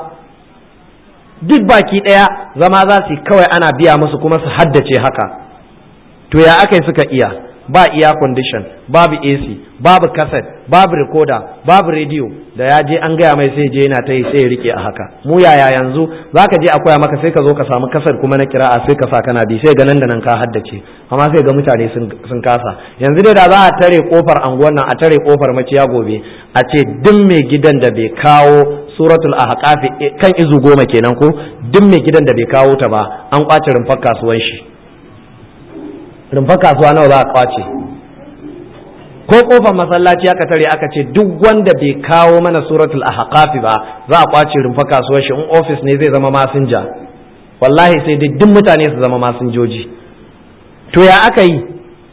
duk baki ɗaya zama za su kawai ana biya musu kuma su haddace haka to ya aka suka iya ba iya condition babu AC babu cassette babu recorder babu radio da ya je an gaya mai sai je yana ta yi sai ya rike a haka mu yaya yanzu zaka je a koya maka sai ka zo ka samu kasar kuma na kira'a sai ka sa kana bi sai ga nan da nan ka haddace amma sai ga mutane sun kasa yanzu dai da za a tare kofar anguwan nan a tare kofar maciya gobe a ce duk mai gidan da bai kawo suratul ahqaf kan izu goma kenan ko duk mai gidan da bai kawo ta ba an kwace rumfar kasuwan shi rumfar kasuwa nawa za a kwace ko kofar masallaci aka tare aka ce duk wanda bai kawo mana suratul ahqaf ba za a kwace rumfar kasuwar shi in office ne zai zama masinja wallahi sai dai duk mutane su zama masinjoji to ya aka yi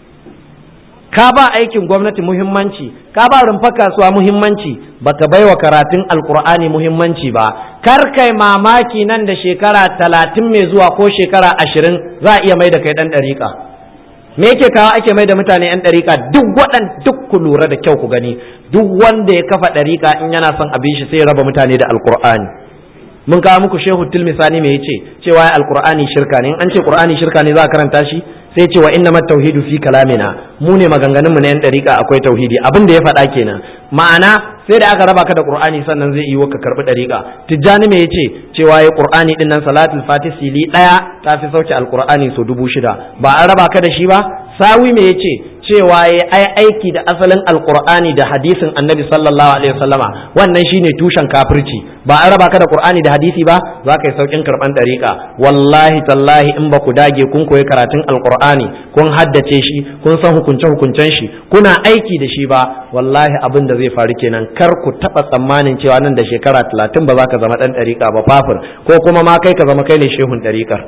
ka ba aikin gwamnati muhimmanci ka ba rumfar kasuwa muhimmanci baka bai wa karatun alkur'ani muhimmanci ba kar kai mamaki nan da shekara talatin mai zuwa ko shekara ashirin za a iya mai da kai ɗan ɗariƙa me yake kawo ake mai da mutane yan ɗariƙa duk waɗan duk ku lura da kyau ku gani duk wanda ya kafa ɗariƙa in yana son abin shi sai ya raba mutane da alkur'ani mun kawo muku shehu tilmisani me yace cewa ya alqur'ani shirka ne in an ce qur'ani shirka ne za a karanta shi sai ce wa inna tauhidu fi kalamina mu ne maganganun mu na yan dariƙa akwai tauhidi abin da ya faɗa kenan ma'ana sai da aka raba ka da qur'ani sannan zai yi ka karbi dariƙa tijjani me yace cewa ya qur'ani din nan salatul fatih sili daya ta fi sauke alqur'ani so dubu shida ba an raba ka da shi ba sawi me yace cewa ya ai aiki da asalin alqur'ani da hadisin annabi sallallahu alaihi wasallama wannan shine tushen kafirci ba an raba ka da qur'ani da hadisi ba za ka yi saukin karban dariƙa wallahi tallahi in ba ku dage kun koyi karatun alqur'ani kun haddace shi kun san hukunce hukuncen shi kuna aiki da shi ba wallahi abin da zai faru kenan kar ku taba tsammanin cewa nan da shekara talatin ba za ka zama dan dariƙa ba fafir ko kuma ma kai ka zama kai ne shehun dariƙar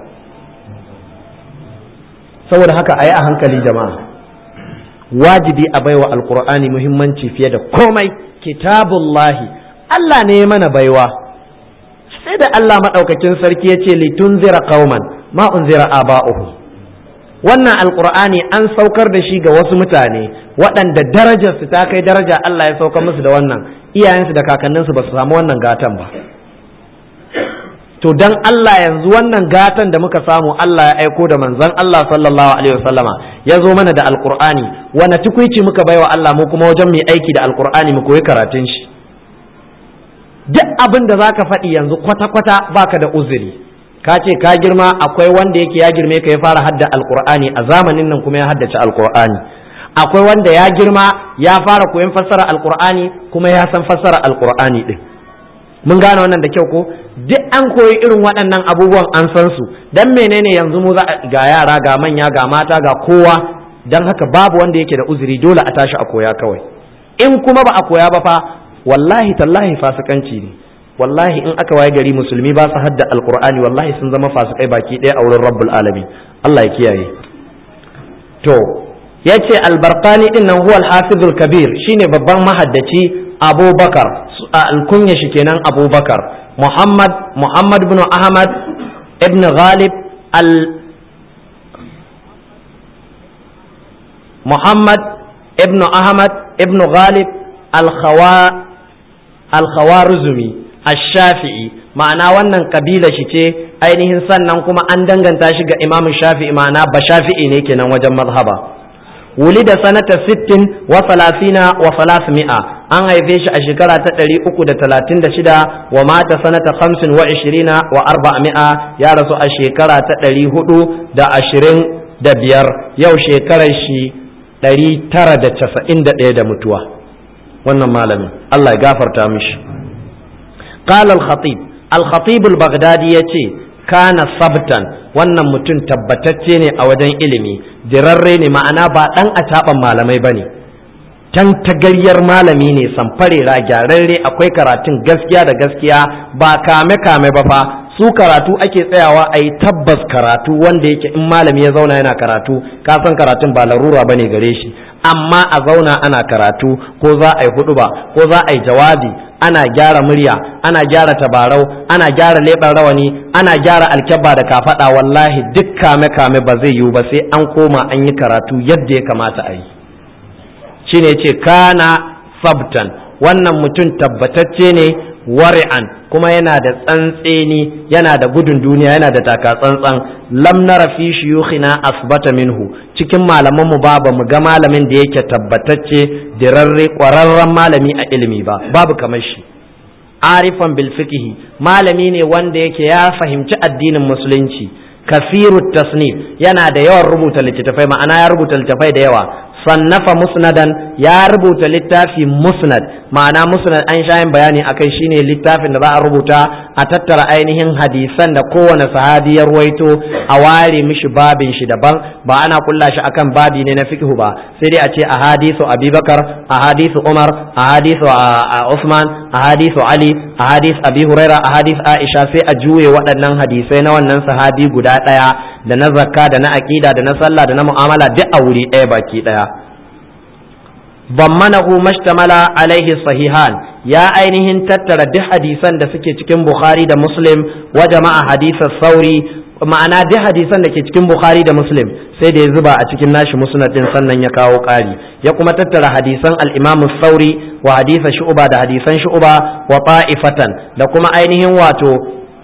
saboda haka a yi a hankali jama'a wajibi a baiwa alkur'ani muhimmanci fiye da komai kitabullahi Allah ne ya mana baiwa sai da Allah maɗaukakin sarki ya ce litunzira qauman ma unzira aba'uhum wannan alkur'ani an saukar da shi ga wasu mutane waɗanda darajarsu ta kai daraja Allah ya saukar musu da wannan iyayensu da kakanninsu ba su samu wannan gatan ba to dan Allah yanzu wannan gatan da muka samu Allah ya aiko da manzon Allah sallallahu alaihi wasallama ya zo mana da alqur'ani wani tukuici muka baiwa Allah mu kuma wajen mai aiki da alqur'ani mu koyi karatun shi duk abin da zaka faɗi yanzu kwata-kwata baka da uzuri ka ce ka girma akwai wanda yake ya girme ka ya fara hadda alqur'ani a zamanin nan kuma ya haddace alqur'ani akwai wanda ya girma ya fara koyon fassara alqur'ani kuma ya san fassara alqur'ani din mun gane wannan da kyau ko duk an koyi irin waɗannan abubuwan an san su dan menene yanzu mu za ga yara ga manya ga mata ga kowa dan haka babu wanda yake da uzuri dole a tashi a koya kawai in kuma ba a koya ba fa wallahi tallahi fasikanci ne wallahi in aka waye gari musulmi ba su hadda alqur'ani wallahi sun zama fasikai baki ɗaya a wurin rabbul alamin Allah ya kiyaye to yace albarqani din nan huwa al-hafizul kabir shine babban mahaddaci abubakar alkunya shi kenan abubakar muhammad muhammad bin ahmad ibn ghalib al muhammad ibn ahmad ibn ghalib al-khawarizmi al-shafi'i ma'ana wannan kabila shi ce ainihin sannan kuma an danganta shi ga imam shafi'i ma'ana ba shafi'i ne kenan wajen mazhaba ولد سنة ست وثلاثين وثلاثمائة an haife shi a shekara ta ɗari uku da talatin da shida wa mata sanata hamsin wa ishirina wa arba'a ya rasu a shekara ta ɗari hudu da ashirin da biyar yau shekarar shi ɗari tara da casa'in da ɗaya da mutuwa wannan malamin Allah ya gafarta mishi qala al-khatib al-khatib al-baghdadi yace kana sabtan wannan mutum tabbatacce ne a wajen ilimi dirarre ne ma'ana ba ɗan a malamai ba ne tan tagaryar malami ne samfarera gyararre akwai karatun gaskiya da gaskiya ba kame kame ba fa su karatu ake tsayawa a yi tabbas karatu wanda yake in malami ya zauna yana karatu ka san karatun ba larura ba ne gare shi amma a zauna ana karatu ko za a yi huɗuba ko za a yi jawabi ana gyara murya ana gyara tabarau ana gyara leɓen rawani ana gyara alkyabba da kafaɗa wallahi duk kame kame ba zai yiwu ba sai an koma an yi karatu yadda ya kamata a yi shine ce kana sabtan wannan mutum tabbatacce ne wari'an kuma yana da tsantseni yana da gudun duniya yana da taka tsantsan lam nara fi shuyukhina asbata minhu cikin malaman mu ba mu ga malamin da yake tabbatacce dirarre kwararren malami a ilimi ba babu kamar shi arifan bil fiqhi malami ne wanda yake ya fahimci addinin musulunci kasiru tasnif yana da yawan rubuta littattafai ma'ana ya rubuta littattafai da yawa sannafa musnadan ya rubuta littafi musnad ma'ana musnad an sha yin bayani akai shine littafin da za a rubuta a tattara ainihin hadisan da kowane sahabi ya ruwaito a ware mishi babin shi daban ba ana kulla shi akan babi ne na fiqhu ba sai dai a ce ahadisu abubakar ahadisu umar ahadisu usman ahadisu ali ahadis abi huraira ahadis aisha sai a juye waɗannan hadisai na wannan sahabi guda ɗaya da na zakka da na aƙida da na sallah da na mu'amala duk a wuri ɗaya baki ɗaya bammanahu mashtamala alaihi sahihan ya ainihin tattara duk hadisan da suke cikin bukhari da muslim wa jama'a hadisar sauri ma'ana duk hadisan da ke cikin bukhari da muslim sai da ya zuba a cikin nashi musnad din sannan ya kawo ƙari ya kuma tattara hadisan al-imamu sauri wa hadisa shu'ba da hadisan shu'ba wa ta'ifatan da kuma ainihin wato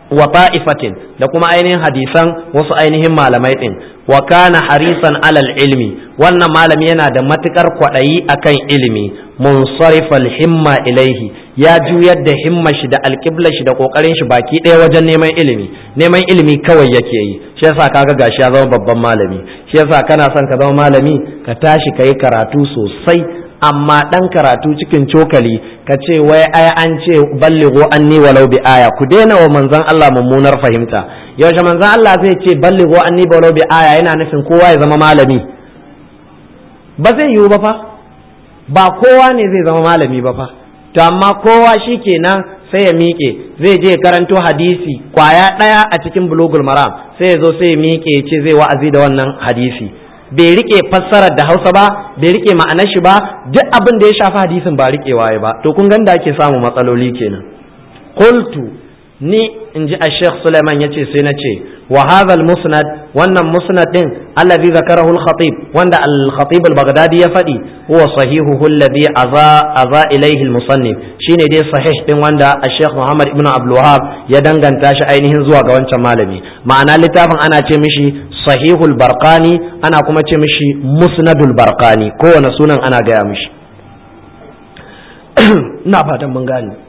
wa ta'ifatin da kuma ainihin hadisan wasu ainihin malamai din wa kana harisan alal ilmi wannan malami yana da matukar kwaɗayi akan ilimi munsarifal himma ilaihi ya juyar da himma shi da alƙiblar shi da ƙoƙarin shi baki ɗaya wajen neman ilimi neman ilimi kawai yake yi shi yasa kaga gashi ya zama babban malami shi yasa kana son ka zama malami ka tashi ka yi karatu sosai amma ɗan karatu cikin cokali ka ce wai ai an ce balligho anni walau bi aya ku daina wa manzon Allah mummunar fahimta yaushe manzon Allah zai ce balligho anni walau bi aya yana nufin kowa ya zama malami ba zai yiwu ba fa ba kowa ne zai zama malami ba fa to amma kowa shi kenan sai ya miƙe zai je karanto hadisi kwaya ɗaya a cikin bulugul maram sai ya zo sai ya miƙe ya ce zai wa'azi da wannan hadisi bai rike fassarar da hausa ba bai rike ma'anar shi ba duk abin da ya shafi hadisin ba rikewa ya ba to kun ganda ake samu matsaloli kenan qultu ni in ji Sheikh Suleiman ya ce sai na ce wa hadha musnad wannan musnad din alladhi zakarahu al-khatib wanda al-khatib al-baghdadi ya faɗi huwa sahihuhu alladhi aza aza ilayhi al-musannif shine dai sahih din wanda Sheikh Muhammad ibn Abdul Wahhab ya danganta shi ainihin zuwa ga wancan malami ma'ana littafin ana ce mishi sahihul barqani ana kuma ce mishi musnadul barqani kowane sunan ana gaya mishi ina fatan mun gane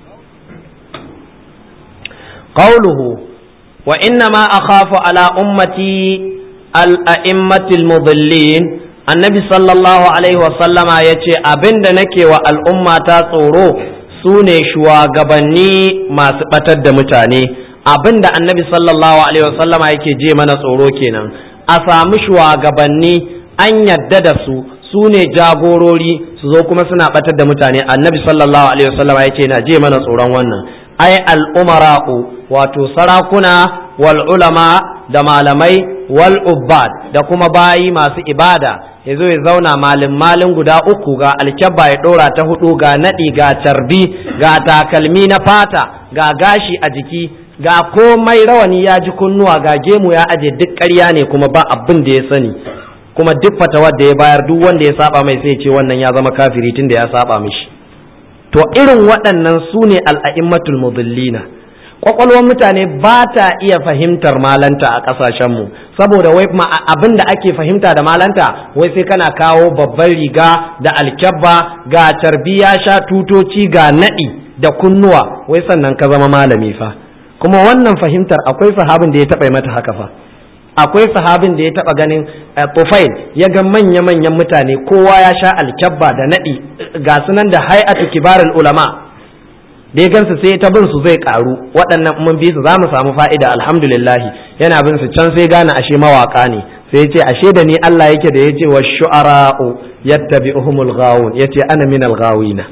قوله وإنما أخاف على أمتي الأئمة المضلين النبي صلى الله عليه وسلم يتي أبند نكي والأمة تصورو سوني شوا غبني ما سبتد متاني abinda annabi sallallahu alaihi wasallama yake je mana tsoro kenan a samu shugabanni an yadda da su su ne jagorori su zo kuma suna batar da mutane annabi sallallahu alaihi wasallama yake na je mana tsoron wannan ai al'umara'u wato sarakuna wal ulama da malamai wal ubbad da kuma bayi masu ibada ya zo ya zauna malin malin guda uku ga alkyabba ya ɗora ta hudu ga naɗi ga carbi ga takalmi na fata ga gashi a jiki ga komai rawani ya ji kunnuwa ga gemu ya aje duk ƙarya ne kuma ba abin da ya sani kuma duk fatawar da ya bayar duk wanda ya saba mai sai ce wannan ya zama kafiri tun da ya saba mishi to irin waɗannan su ne al'a'immatul mudillina kwakwalwar mutane ba ta iya fahimtar malanta a ƙasashenmu saboda wai abin da ake fahimta da malanta wai sai kana kawo babban riga da alkyabba ga carbi ya sha tutoci ga naɗi da kunnuwa wai sannan ka zama malami fa kuma wannan fahimtar akwai sahabin da ya taɓa mata haka fa akwai sahabin da ya taɓa ganin tufail ya ga manya-manyan mutane kowa ya sha alkyabba da naɗi ga sunan da hay'atu kibarul ulama da ya gansu sai ta bin su zai karu waɗannan mun bi su za mu samu fa'ida alhamdulillahi yana bin su can sai gane ashe mawaka ne sai ya ce ashe da ni Allah yake da ya ce wa shu'ara'u yattabi'uhumul ghawun yace ana minal ghawina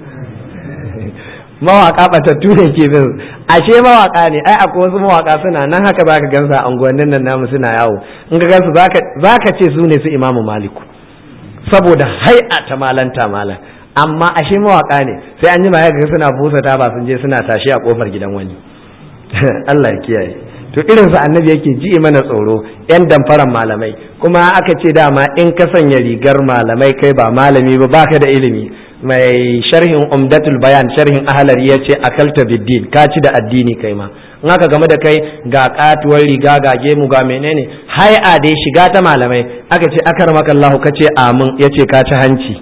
mawaka batattu ne ke bin ashe mawaka ne ai akwai wasu mawaka suna nan haka zaka gansa a unguwannin nan namu suna yawo in ka gansu zaka ce su ne su imamu maliku saboda hai'a ta malanta malam amma ashe mawaka ne sai an yi ma ga suna busa ta ba sun je suna tashi a kofar gidan wani Allah ya kiyaye to irin su annabi yake ji mana tsoro yan damfaran malamai kuma aka ce dama in ka sanya rigar malamai kai ba malami ba baka da ilimi mai sharhin umdatul bayan sharhin ahalari ya ce akalta biddin ka ci da addini kai ma in aka game da kai ga katuwar riga ga gemu ga menene hai'a dai shiga ta malamai aka ce akar Allah ka ce amin ya ce ka ci hanci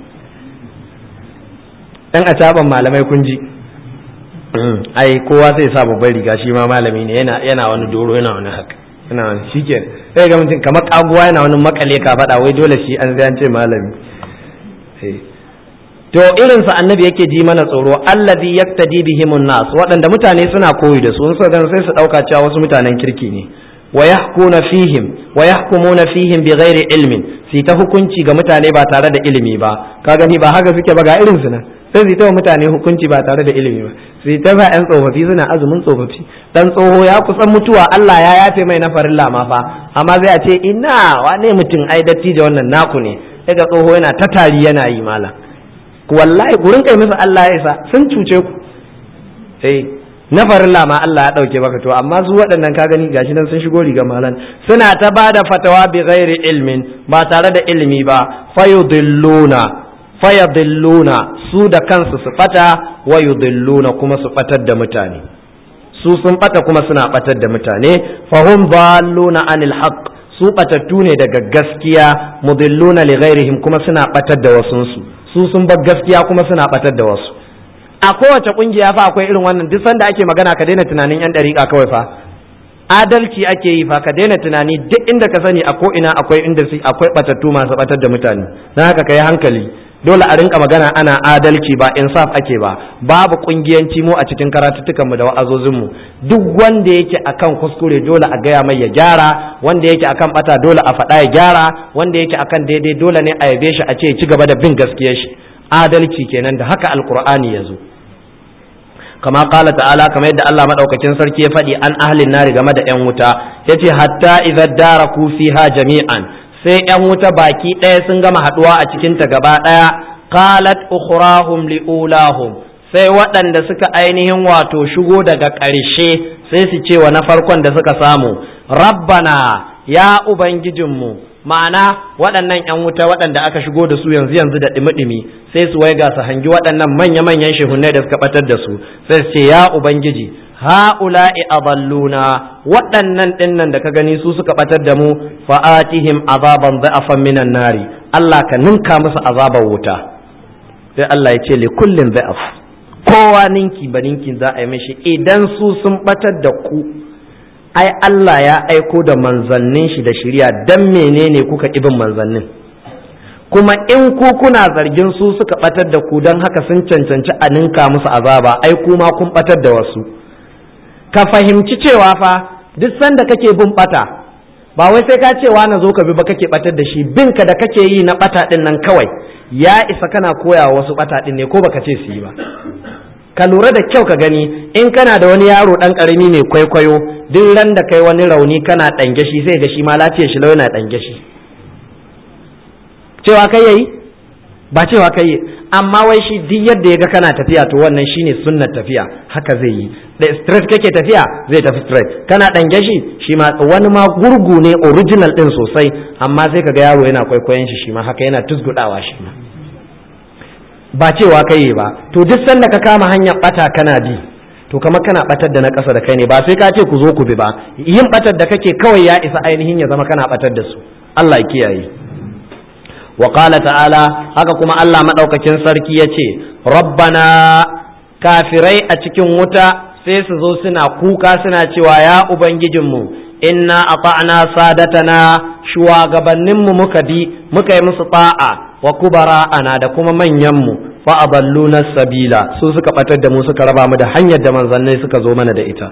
dan a caban malamai kun ji ai kowa sai sa babban riga shi ma malami ne yana yana wani doro yana wani haka yana wani shikenan sai ga mutum kamar kaguwa yana wani makale ka faɗa wai dole shi an an ce malami to irin sa annabi yake ji mana tsoro allazi yaktadi bihimun nas waɗanda mutane suna koyi da su sun gan sai su dauka cewa wasu mutanen kirki ne wa yahkuna fihim wa yahkumuna fihim bighairi ilmin su ta hukunci ga mutane ba tare da ilimi ba ka gani ba haka suke ba ga irin su nan sai su ta wa mutane hukunci ba tare da ilimi ba su ta ba yan tsofaffi suna azumin tsofaffi dan tsoho ya kusan mutuwa Allah ya yafe mai na farilla ma fa amma zai a ce ina wane mutum ai dattijo wannan naku ne daga tsoho yana ta tari yana yi malam wallahi ku rinka musu Allah ya isa sun cuce ku eh na farilla ma Allah ya dauke baka to amma su waɗannan ka gani gashi nan sun shigo riga malan suna ta bada fatawa bi ghairi ilmin ba tare da ilimi ba fayudilluna fayadilluna su da kansu su fata wa yudilluna kuma su fatar da mutane su sun bata kuma suna batar da mutane fahum dalluna anil haqq su batattu ne daga gaskiya mudilluna li ghairihim kuma suna batar da wasunsu su sun bar gaskiya kuma suna batar da wasu a kowace kungiya fa akwai irin wannan duk sanda ake magana ka daina tunanin yan dariƙa kawai fa adalci ake yi fa ka daina tunani duk inda ka sani a ko ina akwai inda akwai batattu masu batar da mutane dan haka kai hankali dole a rinka magana ana adalci ba insaf ake ba babu kungiyanci mu a cikin karatuttukan mu da wa'azozin mu duk wanda yake akan kuskure dole a gaya mai ya gyara wanda yake akan bata dole a faɗa ya gyara wanda yake akan daidai dole ne a yabe shi a ce ci gaba da bin gaskiyar shi adalci kenan da haka alqur'ani ya zo kama kala ta'ala kamar yadda Allah madaukakin sarki ya faɗi an ahlin nari game da yan wuta yace hatta idza daraku fiha jami'an sai yan wuta baki ɗaya sun gama haɗuwa a cikin ta gaba ɗaya qalat ukhrahum liulahum sai waɗanda suka ainihin wato shigo daga ƙarshe sai su ce wa na farkon da suka samu rabbana ya ubangijinmu ma'ana waɗannan 'yan wuta waɗanda aka shigo da su yanzu yanzu da ɗimi-ɗimi sai su waiga su hangi waɗannan manya-manyan shehunai da suka ɓatar da su sai su ce ya ubangiji ha'ula'i adalluna waɗannan ɗinnan da ka gani su suka ɓatar da mu fa'atihim azaban za'afan minan nari Allah ka ninka musu azaban wuta sai Allah ya ce li kullin za'af kowa ninki ba ninkin za a yi mishi idan su sun ɓatar da ku ai Allah ya aiko da manzannin shi da shirya dan menene kuka ibin manzannin kuma in ku kuna zargin su suka batar da ku don haka sun cancanci a ninka musu azaba ai kuma kun batar da wasu ka fahimci cewa fa duk sanda kake bin bata ba wai sai ka cewa na zo ka bi ba kake batar da shi bin ka da kake yi na bata din nan kawai ya isa kana koya wasu bata din ne ko baka ce su yi ba ka lura da kyau ka gani in kana da wani yaro dan karami mai kwaikwayo duk ran da kai wani rauni kana dange shi sai ga shi ma lafiyar shi lau yana dange shi cewa kai yayi ba cewa kai amma wai shi duk yadda ya ga kana tafiya to wannan shine sunnar tafiya haka zai yi da straight kake tafiya zai tafi straight kana dange shi shi ma wani ma gurgu ne original din sosai amma sai kaga yaro yana kwaikwayon shi shi ma haka yana tusgudawa shi ma ba cewa kai ba to duk sanda ka kama hanyar bata kana bi to kamar kana batar da na ƙasa da kai ne ba sai ka ce ku zo ku bi ba yin batar da kake kawai ya isa ainihin ya zama kana batar da su Allah ya kiyaye wa qala ta'ala haka kuma Allah madaukakin sarki yace rabbana kafirai a cikin wuta sai su zo suna kuka suna cewa ya ubangijinmu inna ata'na sadatana shugabanninmu muka bi muka yi musu ta'a wa kubara ana da kuma manyanmu fa aballuna sabila su suka batar da mu suka raba mu da hanyar da manzannai suka zo mana da ita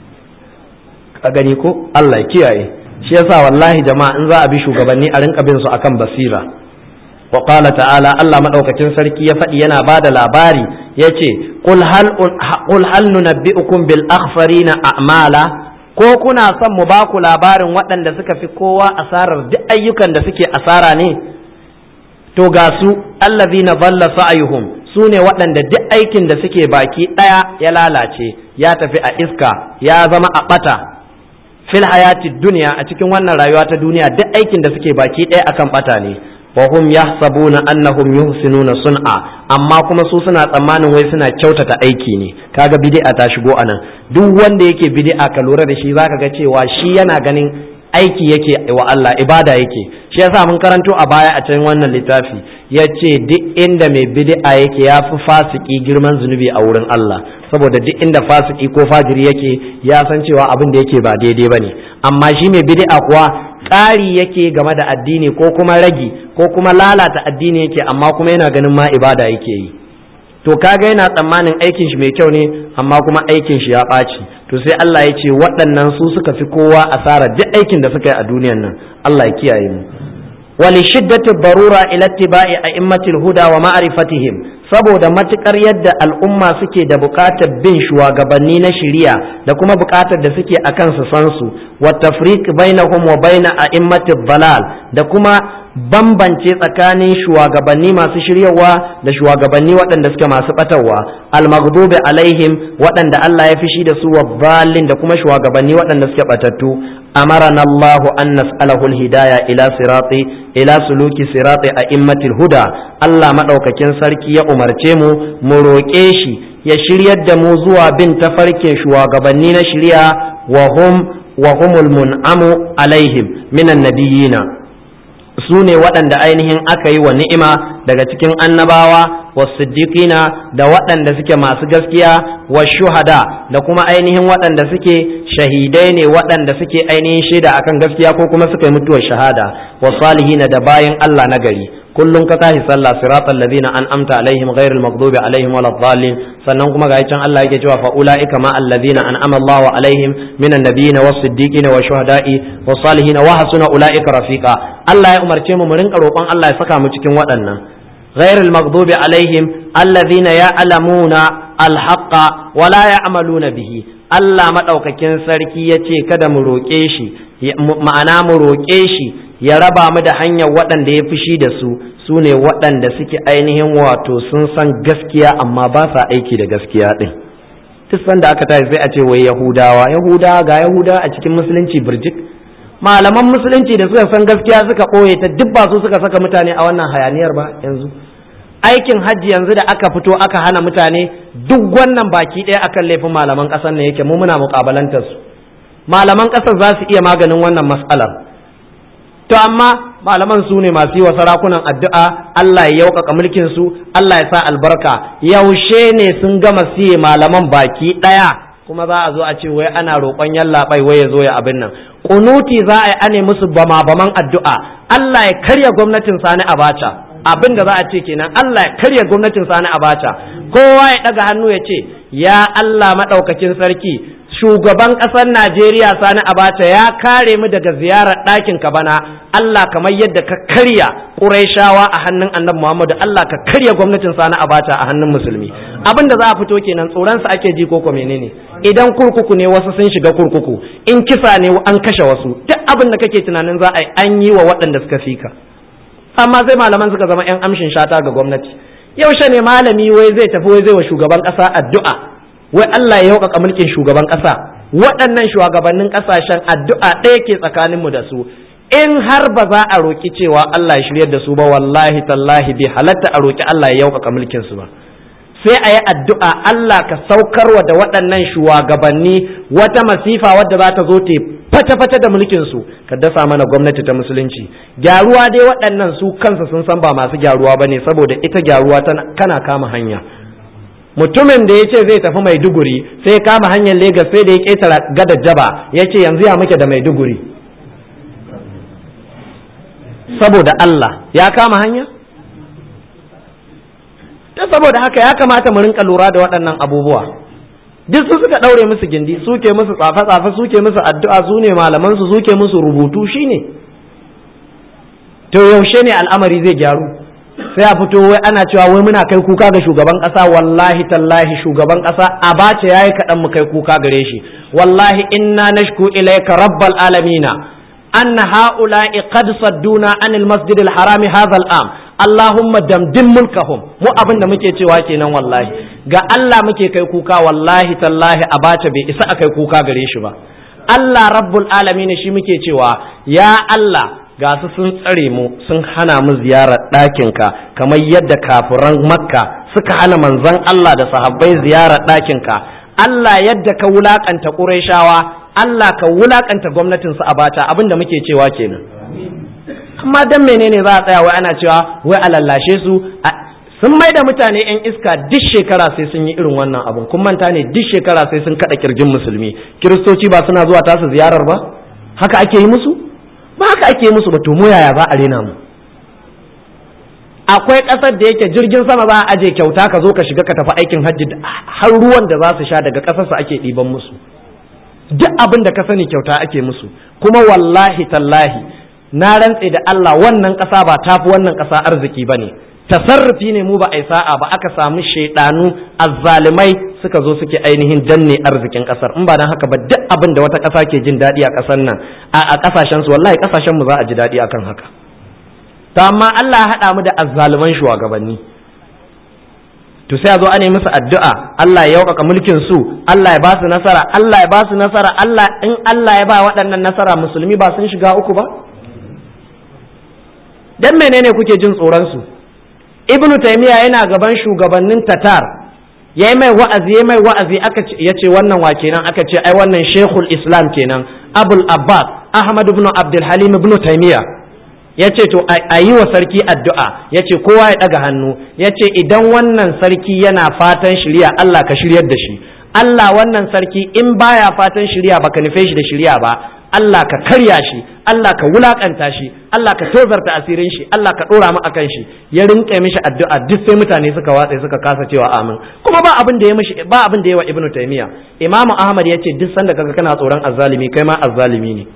ka gani ko Allah ya kiyaye shi yasa wallahi jama'a in za a bi shugabanni a rinka bin su akan basira wa qala ta'ala Allah madaukakin sarki ya faɗi yana bada labari yace qul hal qul hal nunabbi'ukum bil akhfarina a'mala ko kuna son mu ba ku labarin waɗanda suka fi kowa asarar duk ayyukan da suke asara ne to ga su allazina dhalla sa'yuhum su ne waɗanda duk aikin da suke baki ɗaya ya lalace ya tafi a iska ya zama a ɓata fil hayati duniya a cikin wannan rayuwa ta duniya duk aikin da suke baki ɗaya akan ɓata ne wa hum yahsabuna annahum yuhsinuna sun'a amma kuma su suna tsammanin wai suna kyautata aiki ne kaga bid'a ta shigo anan duk wanda yake bid'a ka lura da shi zaka ga cewa shi yana ganin aiki yake wa Allah ibada yake shi yasa mun karanto a baya a cikin wannan littafi yace duk inda mai bid'a yake ya fi fasiki girman zunubi a wurin Allah saboda duk inda fasiki ko fajiri yake ya san cewa abin da yake ba daidai bane amma shi mai bid'a kuwa ƙari yake game da addini ko kuma ragi ko kuma lalata addini yake amma kuma yana ganin ma ibada yake yi to kaga yana tsammanin aikin shi mai kyau ne amma kuma aikin shi ya ɓaci to sai Allah ya ce waɗannan su suka fi kowa asara duk aikin da suka yi a duniyan nan Allah ya kiyaye mu wali shiddati barura ila ittiba'i a'immatil huda wa ma'rifatihim saboda matukar yadda al'umma suke da buƙatar bin shugabanni na shari'a da kuma buƙatar da suke akan su san su wa tafriq bainahum wa baina a'immatil balal da kuma bambance tsakanin shugabanni masu shiryawa da shugabanni waɗanda suke masu ɓatarwa almaghdubi alaihim waɗanda Allah ya fishi da su wa da kuma shugabanni waɗanda suke ɓatattu amarana Allah an nas'alahu hidaya ila sirati ila suluki sirati a immatil huda Allah madaukakin sarki ya umarce mu mu roƙe shi ya shiryar da mu zuwa bin tafarkin shugabanni na shirya wa hum wa humul mun'amu alaihim minan nabiyina su ne waɗanda ainihin aka yi wa ni'ima daga cikin annabawa wa siddiqina da waɗanda suke masu gaskiya wa shuhada da kuma ainihin waɗanda suke shahidai ne waɗanda suke ainihin shaida akan gaskiya ko kuma suka yi mutuwar shahada wa salihina da bayan Allah na gari kullum ka tashi sallah siratal ladina an'amta alaihim ghairil maghdubi alaihim waladdallin sannan kuma ga can Allah yake cewa fa ulaika ma alladhina an'ama Allahu alaihim minan nabiyina was siddiqina wa shuhada'i was salihin wa hasuna ulaika rafiqa Allah ya umarce mu mu rinka roƙon Allah ya saka mu cikin waɗannan ghairil maghdubi alaihim alladhina ya'lamuna alhaqqa wa la ya'maluna bihi Allah madaukakin sarki yace kada mu roƙe shi ma'ana mu roƙe shi ya raba mu da hanyar waɗanda ya fushi da su su ne waɗanda suke ainihin wato sun san gaskiya amma ba sa aiki da gaskiya ɗin duk sanda aka tashi sai a ce wai yahudawa yahudawa ga yahudawa a cikin musulunci birjik malaman musulunci da suka san gaskiya suka ɓoye ta duk ba su suka saka mutane a wannan hayaniyar ba yanzu aikin hajji yanzu da aka fito aka hana mutane duk wannan baki ɗaya akan laifin malaman ƙasar ne yake mu muna muƙabalantar su malaman ƙasar za su iya maganin wannan matsalar to amma malaman su ne masu yi wa sarakunan addu'a Allah ya yaukaka mulkin su Allah ya sa albarka yaushe ne sun gama siye malaman baki ɗaya kuma za a zo a ce wai ana roƙon yallaɓai wai ya zo ya abin nan kunuti za a yi ane musu bama baman addu'a Allah ya karya gwamnatin sani abacha abin da za a ce kenan Allah ya karya gwamnatin sani abacha kowa ya ɗaga hannu ya ce ya Allah maɗaukakin sarki shugaban ƙasar Najeriya Sani Abacha ya kare mu daga ziyarar ɗakin ka bana Allah kamar yadda ka karya Qurayshawa a hannun Annabi Muhammadu Allah ka karya gwamnatin Sani Abacha a hannun musulmi abin da za a fito kenan tsoron sa ake ji ko ko menene idan kurkuku ne wasu sun shiga kurkuku in kisa ne an kashe wasu duk abin da kake tunanin za a yi an yi wa waɗanda suka fika amma sai malaman suka zama 'yan amshin shata ga gwamnati yaushe ne malami wai zai tafi wai zai wa shugaban ƙasa addu'a wai Allah ya yaukaka mulkin shugaban ƙasa waɗannan shugabannin ƙasashen addu'a ɗaya ke tsakaninmu da su in har ba za a roƙi cewa Allah ya shiryar da su ba wallahi tallahi bai halatta a roƙi Allah ya yaukaka mulkin su ba sai a yi addu'a Allah ka saukarwa da waɗannan shugabanni wata masifa wadda za ta zo ta fata-fata da mulkin su ka dasa mana gwamnati ta musulunci gyaruwa dai waɗannan su kansa sun san ba masu gyaruwa ba ne saboda ita gyaruwa kana kama hanya mutumin da ya ce zai tafi maiduguri sai ya kama hanyar Legas sai da ya ƙetara gadar jaba ya ce yanzu ya muke da maiduguri saboda Allah ya kama hanya ta saboda haka ya kamata mu rinka lura da waɗannan abubuwa duk su suka ɗaure musu gindi suke musu tsafe-tsafe suke musu addu'a su ne malaman su suke musu rubutu shine to yaushe ne al'amari zai gyaru sai a fito wai ana cewa wai muna kai kuka ga shugaban kasa wallahi tallahi shugaban kasa a bace yayi kaɗan mu kai kuka gare shi wallahi inna nashku ilayka rabbal alamina anna haula'i qad sadduna anil masjidil harami hadha am Allahumma damdim mulkahum mu abin da muke cewa kenan wallahi ga Allah muke kai kuka wallahi tallahi a bace bai isa a kai kuka gare shi ba Allah rabbul alamin shi muke cewa ya Allah ga su sun tsare mu sun hana mu ziyarar ɗakinka kamar yadda kafiran makka suka hana manzon Allah da sahabbai ziyarar ɗakinka Allah yadda ka wulakanta ƙurayshawa Allah ka wulakanta gwamnatin su a bata abin da muke cewa kenan amma dan menene za a tsaya wai ana cewa wai a lallashe su sun mai da mutane yan iska duk shekara sai sun yi irin wannan abun kun manta ne duk shekara sai sun kada kirjin musulmi kiristoci ba suna zuwa tasu ziyarar ba haka ake yi musu ba haka ake musu ba to mu yaya za a rena mu akwai ƙasar da yake jirgin sama za a aje kyauta ka zo ka shiga ka tafi aikin hajji har ruwan da za su sha daga ƙasarsa ake ɗiban musu duk abin da ka sani kyauta ake musu kuma wallahi tallahi na rantse da Allah wannan ƙasa ba tafi wannan ƙasa arziki ba ne tasarrufi ne mu ba a sa'a ba aka samu shaidanu azzalimai suka zo suke ainihin danne arzikin ƙasar in ba dan haka ba duk abin da wata ƙasa ke jin daɗi a ƙasar nan a ƙasashen su wallahi ƙasashen mu za a ji daɗi akan haka to amma Allah ya haɗa mu da azzaluman shugabanni to sai a zo ana musu addu'a Allah ya yaukaka mulkin su Allah ya ba su nasara Allah ya ba su nasara Allah in Allah ya ba waɗannan nasara musulmi ba sun shiga uku ba dan menene kuke jin tsoron su ibnu taymiya yana gaban shugabannin tatar yayi mai wa'azi yayi mai wa'azi aka ce yace wannan wa kenan aka ce ai wannan shekul islam kenan abul abbas ahmad ibn abdul halim ibn taymiya yace to a yi wa sarki addu'a yace kowa ya daga hannu yace idan wannan sarki yana fatan shirya Allah ka shiryar da shi Allah wannan sarki in baya fatan shirya baka nufe shi da shirya ba Allah ka karya shi Allah ka wulakanta shi Allah ka tozarta asirin shi Allah ka dora mu akan shi ya rinka mishi addu'a duk sai mutane suka watsa suka kasa cewa amin kuma ba abin da ya mishi ba abin da ya wa ibnu taymiya imamu ahmad yace duk sanda kaga kana tsoron azzalimi kai ma azzalimi ne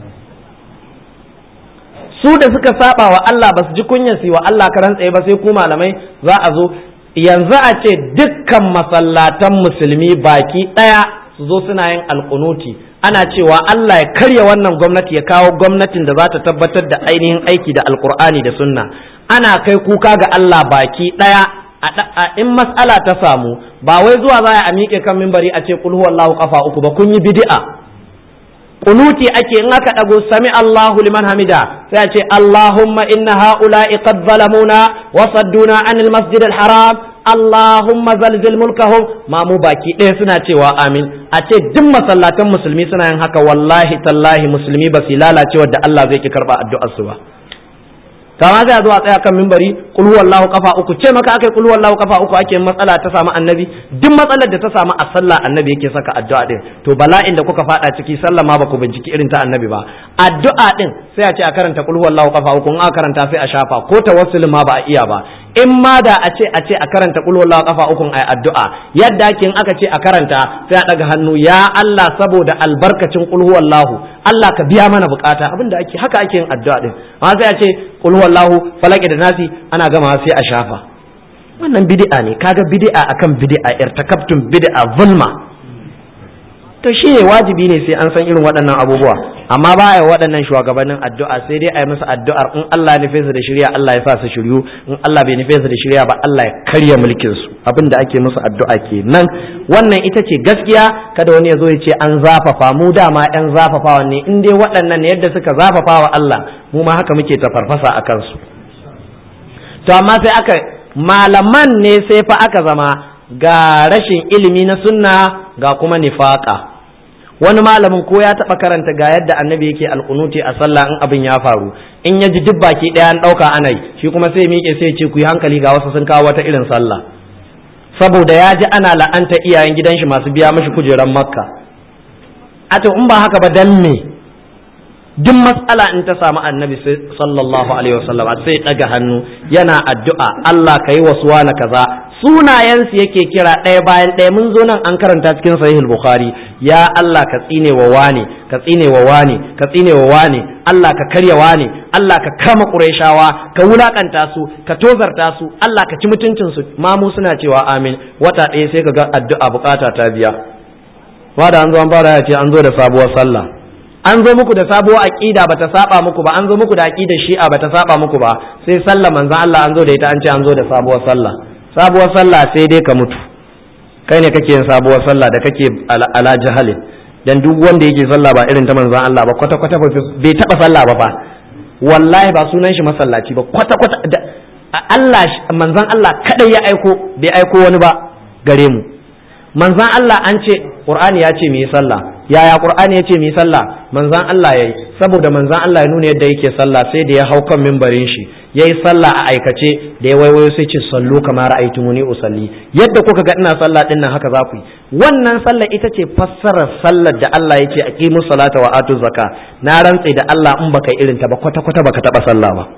su da suka saba wa Allah ba su ji kunyar su wa Allah karan tsaye ba sai ku malamai za a zo yanzu a ce dukkan masallatan musulmi baki daya su zo suna yin alkunuti ana cewa Allah ya karya wannan gwamnati ya kawo gwamnatin da za ta tabbatar da ainihin aiki da alkur'ani da sunna ana kai kuka ga Allah baki daya a in mas'ala ta samu ba wai zuwa za a miƙe kan mimbari a ce kul huwallahu kafa uku ba kun yi bid'a kunuti ake in aka dago sami Allahu liman hamida sai a ce Allahumma inna haula'i qad zalamuna wa sadduna anil masjidil haram Allahumma zalzil mulkahum ma mu baki ɗaya suna cewa amin a ce duk masallatan musulmi suna yin haka wallahi tallahi musulmi ba su lalacewa da Allah zai ki karba addu'ar su ba kama sai a zo a tsaya kan mimbari kul huwallahu kafa uku ce maka akai kul huwallahu kafa uku ake matsala ta samu annabi duk matsalar da ta samu a sallah annabi yake saka addu'a din to bala'in da kuka fada ciki sallah ma baku binciki irin ta annabi ba addu'a din sai a ce a karanta kul huwallahu kafa uku in aka karanta sai a shafa ko tawassul ma ba a iya ba in ma da a ce a ce a karanta kul huwallahu kafa uku ai addu'a yadda ake in aka ce a karanta sai a daga hannu ya Allah saboda albarkacin kul huwallahu Allah ka biya mana bukata abinda ake haka ake yin addu'a din amma sai a ce kul huwallahu falaki da nasi ana gama sai a shafa wannan bid'a ne kaga bid'a akan bid'a irtakabtum bid'a zulma to shi ne wajibi ne sai an san irin waɗannan abubuwa amma ba a waɗannan shugabannin addu'a sai dai a yi musu addu'ar in Allah ya nufe su da shirya Allah ya sa su shiryu in Allah bai nufe su da shirya ba Allah ya karya mulkin su abin da ake musu addu'a kenan wannan ita ce gaskiya kada wani ya zo ya ce an zafafa mu dama yan zafafawa ne in dai waɗannan ne yadda suka zafafa wa Allah mu ma haka muke ta farfasa a kansu to amma sai aka malaman ne sai fa aka zama ga rashin ilimi na sunna ga kuma nifaka wani malamin ko ya taɓa karanta ga yadda annabi yake alkunuti a sallah in abin ya faru in ya ji duk baki ɗaya an ɗauka ana yi shi kuma sai miƙe sai ce ku yi hankali ga wasu sun kawo wata irin sallah saboda ya ji ana la'anta iyayen gidan shi masu biya mashi kujeran makka a to in ba haka ba dan me duk matsala in ta samu annabi sallallahu alaihi wasallam sai ɗaga hannu yana addu'a Allah ka yi wasu na kaza sunayensu yake kira ɗaya bayan ɗaya mun zo nan an karanta cikin sahihul bukhari ya Allah ka tsine wa wani ka tsine wa wani ka tsine wa wani Allah ka karya wani Allah ka kama qurayshawa ka wulakanta su ka tozarta su Allah ka ci mutuncin su mamu suna cewa amin wata ɗaya sai ka ga addu'a bukata ta biya wanda an zo an fara ya ce an zo da sabuwar sallah an zo muku da sabuwar aqida bata saba muku ba an zo muku da aqidar shi'a bata saba muku ba sai sallah manzon Allah an zo da ita an ce an zo da sabuwar sallah sabuwar sallah sai dai ka mutu kai ne kake yin sabuwar sallah da kake ala jahalin dan duk wanda yake sallah ba irin ta manzon Allah ba kwata kwata bai taba sallah ba fa wallahi ba sunan shi masallaci ba kwata kwata Allah manzon Allah kadai ya aiko bai aiko wani ba gare mu manzon Allah an ce Qur'ani ya ce mu yi sallah yaya Qur'ani ya ce mu yi sallah manzon Allah yayi saboda manzon Allah ya nuna yadda yake sallah sai da ya hau kan mimbarin shi ya yi sallah a aikace da ya waiwayo sai ce sallu kamar ra'aytumuni usalli yadda kuka ga ina sallah din nan haka za ku yi wannan sallah ita ce fassarar sallar da Allah ya ce aqimu salata wa atu zaka na rantse da Allah in baka irin ta ba kwata kwata baka taba sallah ba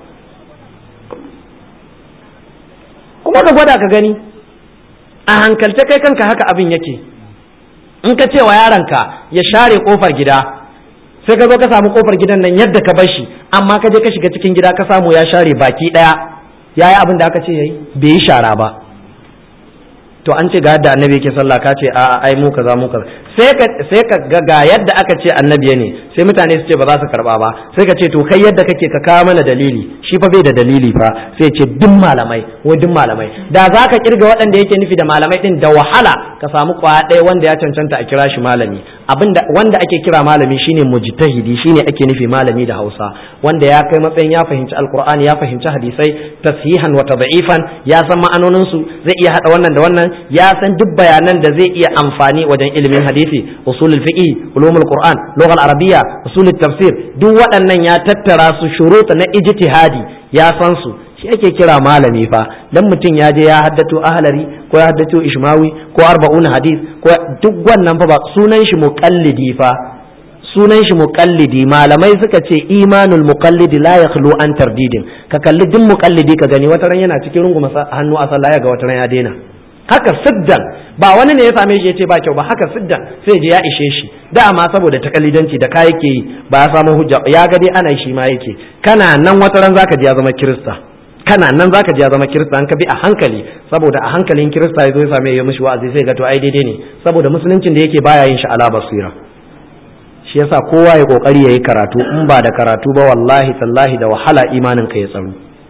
kuma ka gwada ka gani a hankalce kai kanka haka abin yake in ka ce wa yaronka ya share kofar gida sai ka zo ka samu kofar gidan nan yadda ka bar shi amma ka je ka shiga cikin gida ka samu ya share baki daya yayi abin da aka ce yayi bai yi shara ba to an ce ga yadda annabi yake sallah ka ce a'a ai mu kaza mu kaza sai ka sai ka ga ga yadda aka ce annabi ne sai mutane su ce ba za su karba ba sai ka ce to kai yadda kake ka kawo mana dalili shi fa bai da dalili fa sai ce duk malamai wai duk malamai da za ka kirga waɗanda yake nufi da malamai din da wahala ka samu kwaya ɗaya wanda ya cancanta a kira shi malami abinda wanda ake kira malami shine mujtahidi shine ake nufi malami da Hausa wanda ya kai matsayin ya fahimci alqur'ani ya fahimci hadisai tasihan wa tad'ifan ya san ma'anonin su zai iya hada wannan da wannan ya san duk bayanan da zai iya amfani wajen ilimin hadisi usulul fiqh ulumul qur'an lughal arabiyya usulut tafsir duk waɗannan ya tattara su shurut na ijtihadi ya san su shi ake kira malami fa dan mutum ya je ya haddato ahlari ko ya haddato ishmawi ko arba'un hadis ko duk wannan fa ba sunan shi muqallidi fa sunan shi muqallidi malamai suka ce imanul muqallidi la yakhlu an tardidin ka kalli duk muqallidi ka gani wata ran yana cikin runguma hannu a sallah ya ga wata ran ya daina haka siddan ba wani ne ya same shi ya ce ba kyau ba haka siddan sai je ya ishe shi dama saboda takalidanci da ka yake yi ba ya samu hujja ya ga dai ana shi ma yake kana nan wata ran zaka ji ya zama kirista kana nan zaka ji ya zama kirista an ka bi a hankali saboda a hankalin kirista ya zo ya same ya mishi wa'azi sai ga to ai daidai ne saboda musuluncin da yake baya yin shi ala basira shi yasa kowa ya kokari yayi karatu in ba da karatu ba wallahi tallahi da wahala imanin ka ya tsaro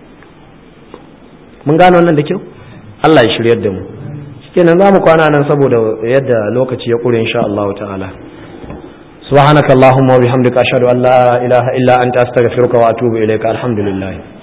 mun gano wannan da kyau Allah ya shiryar da mu kenan za mu kwana nan saboda yadda lokaci ya ƙure insha Allah ta'ala subhanakallahumma wa bihamdika ashhadu an la ilaha illa anta astaghfiruka wa atubu ilayka alhamdulillah